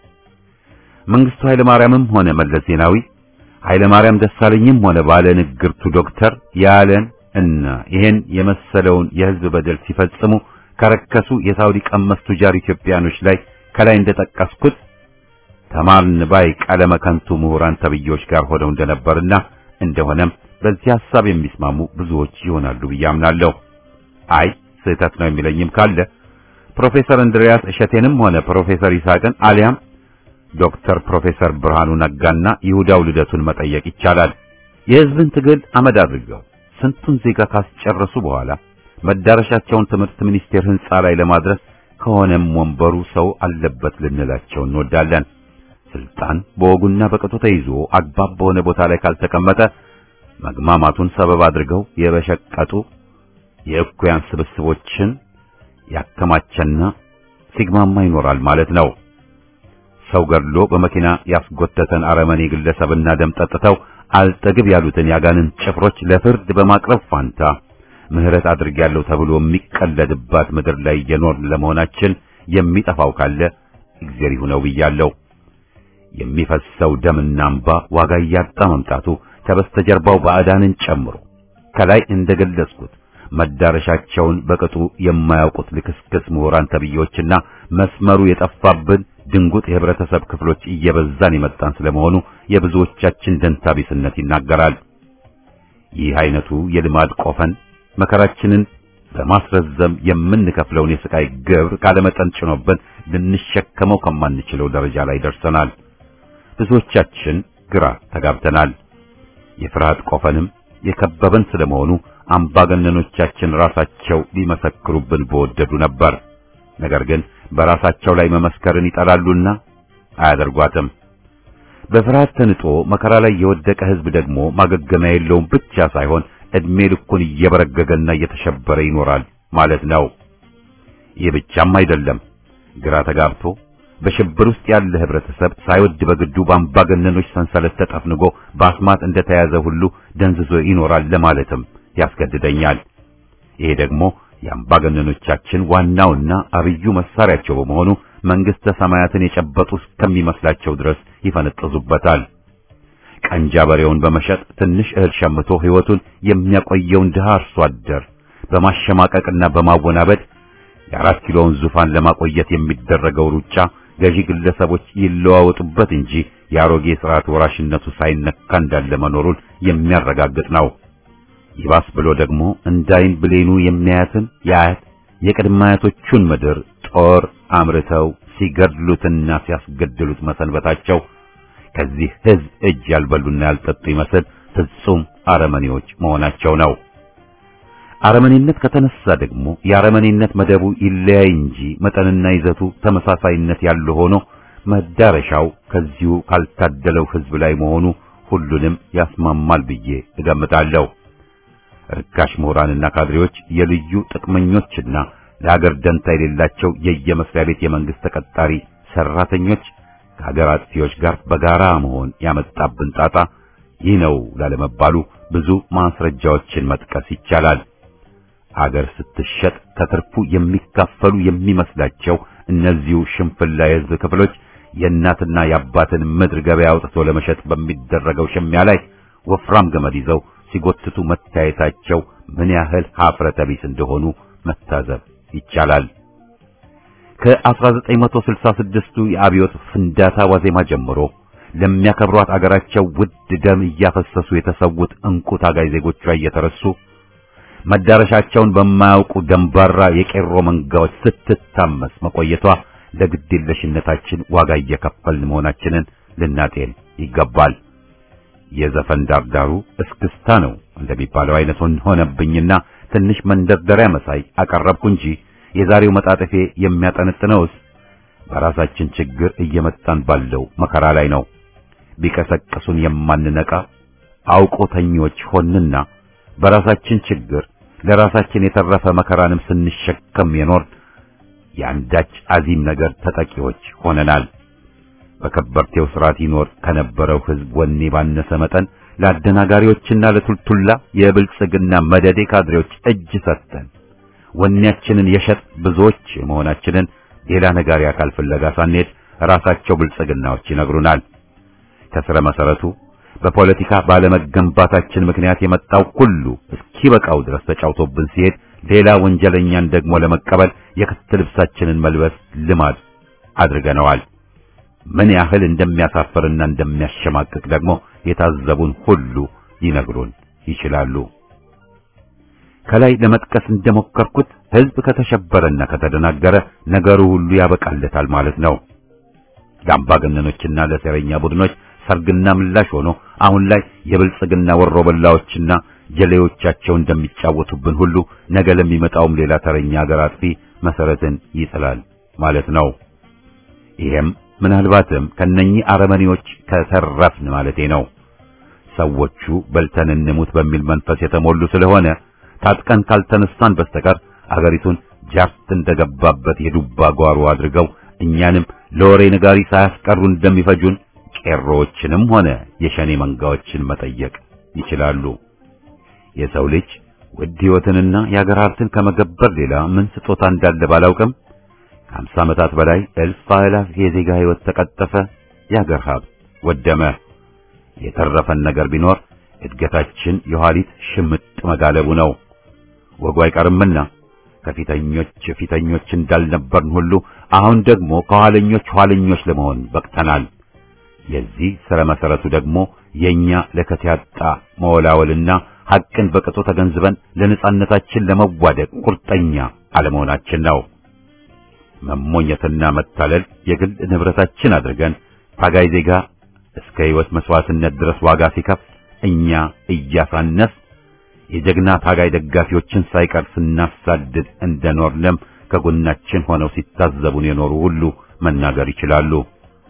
መንግስቱ ኃይለ ማርያምም ሆነ መለስ ዜናዊ ኃይለ ማርያም ደሳለኝም ሆነ ባለ ንግርቱ ዶክተር ያለን እና ይሄን የመሰለውን የህዝብ በደል ሲፈጽሙ ከረከሱ የሳውዲ ቀመስ ቱጃር ኢትዮጵያኖች ላይ ከላይ እንደጠቀስኩት ተማርን ባይ ቀለመ ከንቱ ምሁራን ተብዬዎች ጋር ሆነው እንደነበርና እንደሆነም በዚህ ሐሳብ የሚስማሙ ብዙዎች ይሆናሉ ብዬ አምናለሁ። አይ ስህተት ነው የሚለኝም ካለ ፕሮፌሰር እንድሪያስ እሸቴንም ሆነ ፕሮፌሰር ይስሐቅን አሊያም ዶክተር ፕሮፌሰር ብርሃኑ ነጋና ይሁዳው ልደቱን መጠየቅ ይቻላል። የህዝብን ትግል አመድ አድርገው ስንቱን ዜጋ ካስጨረሱ በኋላ መዳረሻቸውን ትምህርት ሚኒስቴር ህንጻ ላይ ለማድረስ ከሆነም ወንበሩ ሰው አለበት ልንላቸው እንወዳለን። ስልጣን በወጉና በቅጡ ተይዞ አግባብ በሆነ ቦታ ላይ ካልተቀመጠ መግማማቱን ሰበብ አድርገው የበሸቀጡ የእኩያን ስብስቦችን ያከማቸና ሲግማማ ይኖራል ማለት ነው። ሰው ገድሎ በመኪና ያስጎተተን አረመኔ ግለሰብና ደም ጠጥተው አልጠግብ ያሉትን ያጋንን ጭፍሮች ለፍርድ በማቅረብ ፋንታ ምህረት አድርጌያለሁ ተብሎ የሚቀለድባት ምድር ላይ እየኖርን ለመሆናችን የሚጠፋው ካለ እግዚአብሔር ይሁነው ብያለሁ። የሚፈሰው ደምና እንባ ዋጋ እያጣ መምጣቱ ከበስተጀርባው ባዕዳንን ጨምሮ ከላይ እንደገለጽኩት መዳረሻቸውን በቅጡ የማያውቁት ልክስክስ ምሁራን ተብዬዎችና መስመሩ የጠፋብን ድንጉጥ የህብረተሰብ ክፍሎች እየበዛን የመጣን ስለመሆኑ የብዙዎቻችን ደንታቢስነት ይናገራል። ይህ አይነቱ የልማድ ቆፈን መከራችንን በማስረዘም የምንከፍለውን የስቃይ ግብር ካለመጠን ጭኖብን ልንሸከመው ከማንችለው ደረጃ ላይ ደርሰናል። ብዙዎቻችን ግራ ተጋብተናል። የፍርሃት ቆፈንም የከበበን ስለመሆኑ አምባገነኖቻችን ራሳቸው ሊመሰክሩብን በወደዱ ነበር። ነገር ግን በራሳቸው ላይ መመስከርን ይጠላሉና አያደርጓትም። በፍርሃት ተንጦ መከራ ላይ የወደቀ ህዝብ ደግሞ ማገገሚያ የለውም ብቻ ሳይሆን ዕድሜ ልኩን እየበረገገና እየተሸበረ ይኖራል ማለት ነው። ይህ ብቻም አይደለም። ግራ ተጋብቶ በሽብር ውስጥ ያለ ህብረተሰብ ሳይወድ በግዱ በአምባገነኖች ሰንሰለት ተጠፍንጎ በአስማት እንደተያዘ ሁሉ ደንዝዞ ይኖራል ለማለትም ያስገድደኛል። ይሄ ደግሞ የአምባገነኖቻችን ዋናውና አብዩ መሳሪያቸው በመሆኑ መንግስተ ሰማያትን የጨበጡ እስከሚመስላቸው ድረስ ይፈነጥዙበታል። ቀንጃ በሬውን በመሸጥ ትንሽ እህል ሸምቶ ሕይወቱን የሚያቆየውን ድሃ አርሶ አደር በማሸማቀቅና በማወናበድ የአራት ኪሎውን ዙፋን ለማቆየት የሚደረገው ሩጫ ገዢ ግለሰቦች ይለዋወጡበት እንጂ የአሮጌ ስርዓት ወራሽነቱ ሳይነካ እንዳለ መኖሩን የሚያረጋግጥ ነው። ይባስ ብሎ ደግሞ እንዳይን ብሌኑ የሚያያትን የአያት የቅድመ አያቶቹን ምድር ጦር አምርተው ሲገድሉትና ሲያስገድሉት መሰንበታቸው ከዚህ ሕዝብ እጅ ያልበሉና ያልጠጡ ይመስል ፍጹም አረመኔዎች መሆናቸው ነው። አረመኔነት ከተነሳ ደግሞ የአረመኔነት መደቡ ይለያይ እንጂ መጠንና ይዘቱ ተመሳሳይነት ያለው ሆኖ መዳረሻው ከዚሁ ካልታደለው ሕዝብ ላይ መሆኑ ሁሉንም ያስማማል ብዬ እገምታለሁ። ርካሽ ምሁራንና ካድሬዎች የልዩ ጥቅመኞችና ለሀገር ደንታ የሌላቸው የየመስሪያ ቤት የመንግስት ተቀጣሪ ሰራተኞች ከሀገር አጥፊዎች ጋር በጋራ መሆን ያመጣብን ጣጣ ይህ ነው ላለመባሉ ብዙ ማስረጃዎችን መጥቀስ ይቻላል። አገር ስትሸጥ ከትርፉ የሚካፈሉ የሚመስላቸው እነዚሁ ሽንፍላ የሕዝብ ክፍሎች የእናትና የአባትን ምድር ገበያ አውጥቶ ለመሸጥ በሚደረገው ሽሚያ ላይ ወፍራም ገመድ ይዘው ሲጎትቱ መታየታቸው ምን ያህል ሀፍረተ ቢስ እንደሆኑ መታዘብ ይቻላል። ከ1966ቱ የአብዮት ፍንዳታ ዋዜማ ጀምሮ ለሚያከብሯት አገራቸው ውድ ደም እያፈሰሱ የተሰዉት እንቁ ታጋይ ዜጎቿ እየተረሱ መዳረሻቸውን በማያውቁ ደንባራ የቄሮ መንጋዎች ስትታመስ መቆየቷ ለግዴለሽነታችን ዋጋ እየከፈልን መሆናችንን ልናጤን ይገባል። የዘፈን ዳርዳሩ እስክስታ ነው እንደሚባለው አይነት ሆነብኝና ትንሽ መንደርደሪያ መሳይ አቀረብኩ እንጂ የዛሬው መጣጥፌ የሚያጠነጥነውስ በራሳችን ችግር እየመጣን ባለው መከራ ላይ ነው። ቢቀሰቅሱን የማንነቃ አውቆተኞች ሆንና በራሳችን ችግር ለራሳችን የተረፈ መከራንም ስንሸከም የኖር የአንዳች አዚም ነገር ተጠቂዎች ሆነናል። በከበርቴው ስርዓት ይኖር ከነበረው ሕዝብ ወኔ ባነሰ መጠን ለአደናጋሪዎችና ለቱልቱላ የብልጽግና መደዴ ካድሬዎች እጅ ሰጥተን ወኔያችንን የሸጥ ብዙዎች መሆናችንን ሌላ ነጋሪ አካል ፍለጋ ሳንሄድ ራሳቸው ብልጽግናዎች ይነግሩናል። ከስረ መሰረቱ በፖለቲካ ባለመገንባታችን ምክንያት የመጣው ሁሉ እስኪበቃው ድረስ ተጫውቶብን ሲሄድ ሌላ ወንጀለኛን ደግሞ ለመቀበል የክት ልብሳችንን መልበስ ልማድ አድርገነዋል። ምን ያህል እንደሚያሳፍርና እንደሚያሸማቅቅ ደግሞ የታዘቡን ሁሉ ሊነግሩን ይችላሉ። ከላይ ለመጥቀስ እንደሞከርኩት ሕዝብ ከተሸበረና ከተደናገረ ነገሩ ሁሉ ያበቃለታል ማለት ነው። ለአምባገነኖችና ለሴረኛ ቡድኖች ሰርግና ምላሽ ሆኖ አሁን ላይ የብልጽግና ወሮበላዎችና ጀሌዎቻቸው እንደሚጫወቱብን ሁሉ ነገ ለሚመጣውም ሌላ ተረኛ ሀገር አጥፊ መሰረትን ይጥላል ማለት ነው። ይሄም ምናልባትም ከነኚህ አረመኔዎች ከተረፍን ማለቴ ነው። ሰዎቹ በልተን እንሙት በሚል መንፈስ የተሞሉ ስለሆነ ታጥቀን ካልተነሳን በስተቀር አገሪቱን ጃርት እንደገባበት የዱባ ጓሮ አድርገው እኛንም ለወሬ ነጋሪ ሳያስቀሩ እንደሚፈጁን ቄሮዎችንም ሆነ የሸኔ መንጋዎችን መጠየቅ ይችላሉ። የሰው ልጅ ውድ ሕይወትንና የአገር ሀብትን ከመገበር ሌላ ምን ስጦታ እንዳለ ባላውቅም ከአምሳ ዓመታት በላይ እልፍ አእላፍ የዜጋ ሕይወት ተቀጠፈ፣ የአገር ሀብት ወደመ። የተረፈን ነገር ቢኖር እድገታችን የኋሊት ሽምጥ መጋለቡ ነው። ወጉ አይቀርምና ከፊተኞች ፊተኞች እንዳልነበርን ሁሉ አሁን ደግሞ ከኋለኞች ኋለኞች ለመሆን በቅተናል። የዚህ ስረ መሰረቱ ደግሞ የኛ ለከት ያጣ መወላወልና ሐቅን በቅጡ ተገንዝበን ለነጻነታችን ለመዋደቅ ቁርጠኛ አለመሆናችን ነው። መሞኘትና መታለል የግል ንብረታችን አድርገን ታጋይ ዜጋ እስከ ሕይወት መስዋዕትነት ድረስ ዋጋ ሲከፍል እኛ እያሳነስ የጀግና ታጋይ ደጋፊዎችን ሳይቀር ስናሳድድ እንደኖርንም ከጎናችን ሆነው ሲታዘቡን የኖሩ ሁሉ መናገር ይችላሉ።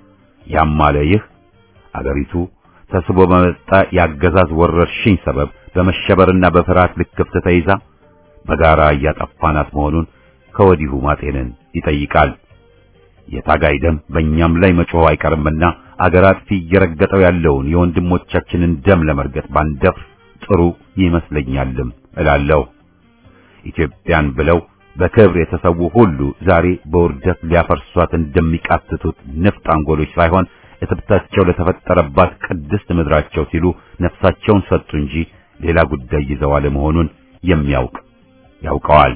ያም አለ ይህ አገሪቱ ተስቦ በመጣ የአገዛዝ ወረርሽኝ ሰበብ በመሸበርና በፍርሃት ልክፍት ተይዛ በጋራ እያጠፋናት መሆኑን ከወዲሁ ማጤንን ይጠይቃል። የታጋይ ደም በእኛም ላይ መጮህ አይቀርምና አገር አጥፊ እየረገጠው ያለውን የወንድሞቻችንን ደም ለመርገጥ ባንደፍር ጥሩ ይመስለኛልም እላለሁ። ኢትዮጵያን ብለው በክብር የተሰዉ ሁሉ ዛሬ በውርደት ሊያፈርሷት እንደሚቃትቱት ንፍጥ አንጎሎች ሳይሆን እትብታቸው ለተፈጠረባት ቅድስት ምድራቸው ሲሉ ነፍሳቸውን ሰጡ እንጂ ሌላ ጉዳይ ይዘው አለመሆኑን የሚያውቅ ያውቀዋል።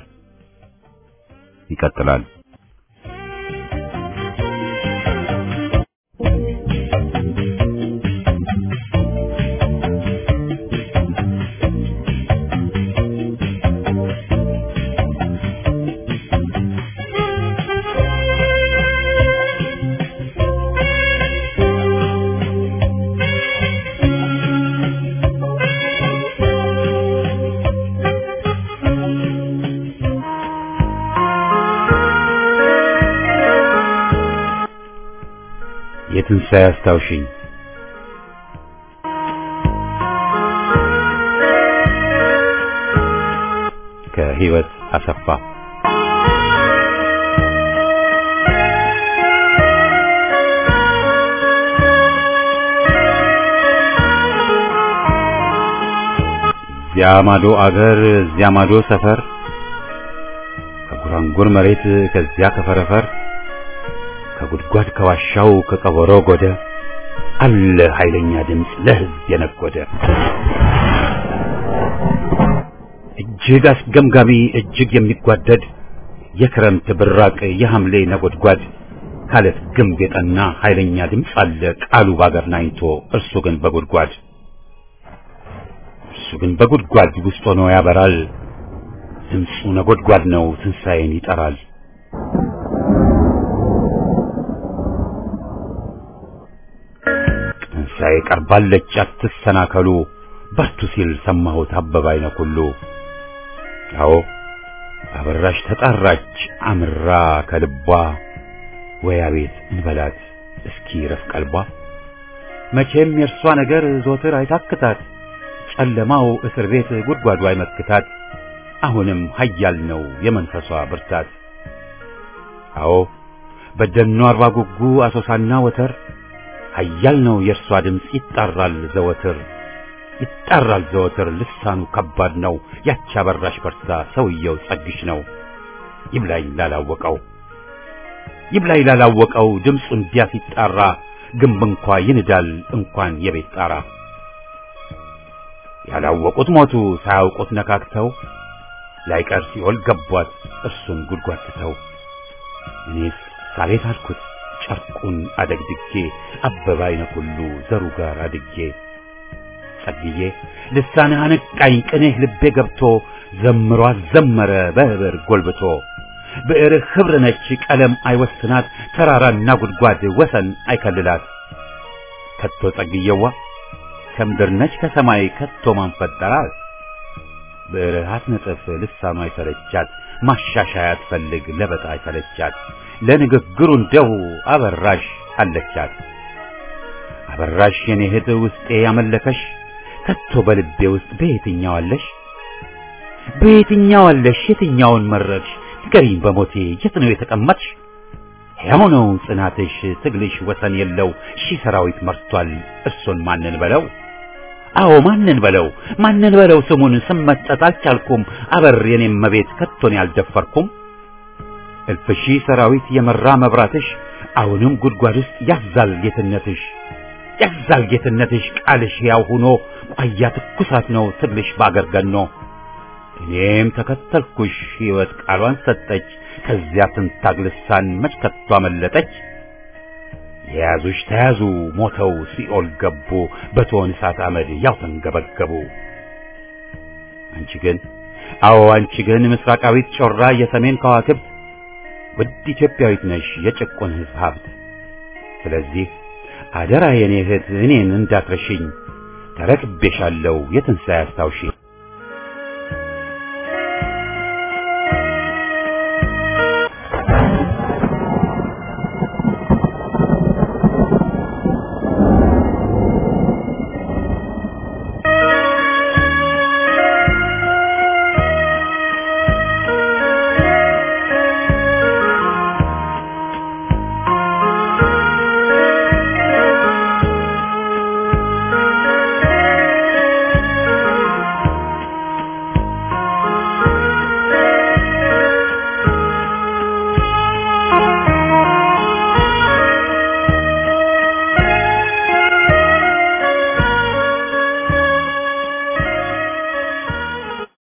ይቀጥላል። የትንሣኤ አስታውሽኝ ከህይወት አሰፋ እዚያ ማዶ አገር እዚያ ማዶ ሰፈር ከጉራንጉር መሬት ከዚያ ከፈረፈር ከጉድጓድ ከዋሻው ከቀበሮ ጎደ አለ ኃይለኛ ድምፅ ለህዝብ የነጎደ እጅግ አስገምጋሚ እጅግ የሚጓደድ የክረምት ብራቅ የሐምሌ ነጎድጓድ ካለት ግንብ የጠና ኃይለኛ ድምፅ አለ ቃሉ ባገር ናኝቶ እርሱ ግን በጉድጓድ እርሱ ግን በጉድጓድ ውስጥ ሆኖ ያበራል ድምፁ ነጎድጓድ ነው ትንሣኤን ይጠራል ትንሣኤ ቀርባለች አትሰናከሉ በርቱ ሲል ሰማሁት አበባ አይነ ኩሉ አዎ አበራሽ ተጣራች አምራ ከልቧ ወይ አቤት እንበላት እስኪ ረፍ ቀልቧ መቼም የእርሷ ነገር ዞትር አይታክታት ጨለማው እስር ቤት ጉድጓዱ አይመክታት አሁንም ኃያል ነው የመንፈሷ ብርታት አዎ በደኗ አርባ ጉጉ አሶሳና ወተር ኃያል ነው የእርሷ ድምፅ ይጣራል ዘወትር ይጣራል ዘወትር ልሳኑ ከባድ ነው ያቺ አበራሽ በርታ ሰውየው ጸግሽ ነው ይብላኝ ላላወቀው ይብላኝ ላላወቀው ድምፁ እንዲያ ሲጣራ ግንብ እንኳ ይንዳል እንኳን የቤት ጣራ ያላወቁት ሞቱ ሳያውቁት ነካክተው ላይቀር ሲኦል ገቧት እርሱን ጉድጓድ ትተው እኔስ ሳሌት አልኩት ጨርቁን አደግድጌ አበባ አይነ ሁሉ ዘሩ ጋር አድጌ ጸግዬ ልሳንህ አነቃኝ ቅኔህ ልቤ ገብቶ ዘምሮ አዘመረ በህብር ጎልብቶ ብዕርህ ኅብር ነች ቀለም አይወስናት ተራራና ጉድጓድ ወሰን አይከልላት ከቶ ጸግየዋ ከምድር ነች ከሰማይ ከቶ ማን ፈጠራት ብዕርህ አትነጥፍ ልሳኗ አይሰለቻት ማሻሻያ አትፈልግ ለበጣ አይሰለቻት ለንግግሩ እንደው አበራሽ አለቻት አበራሽ የኔ እህት ውስጤ ያመለከሽ ከቶ በልቤ ውስጥ በየትኛው አለሽ በየትኛው አለሽ የትኛውን መረጥሽ ንገሪኝ በሞቴ የት ነው የተቀመጥሽ ሕያው ነው ጽናትሽ ትግልሽ ወሰን የለው ሺህ ሰራዊት መርቷል እርሱን ማንን በለው አዎ ማንን በለው ማንን በለው ስሙን ስመጠጥ አልቻልኩም አበር የኔም መቤት ከቶን ያልደፈርኩም እልፍ ሺህ ሰራዊት የመራ መብራትሽ አሁንም ጉድጓድ ውስጥ ያዛል ጌትነትሽ ያዛል ጌትነትሽ ቃልሽ ያው ሆኖ ቋያ ትኩሳት ነው ትግልሽ ባገር ገኖ እኔም ተከተልኩሽ ሕይወት ቃሏን ሰጠች ከዚያ ትንታግ ልሳን መች ከቶ አመለጠች የያዙሽ ተያዙ ሞተው ሲኦል ገቡ በቶን እሳት አመድ ያው ተንገበገቡ አንቺ ግን አዎ አንቺ ግን ምስራቃዊት ጮራ የሰሜን ከዋክብት ውድ ኢትዮጵያዊት ነሽ የጭቁን ሕዝብ ሀብት ስለዚህ አደራ የኔ እህት እኔን እንዳትረሽኝ ተረክቤሻለሁ የትንሣኤ አስታውሺኝ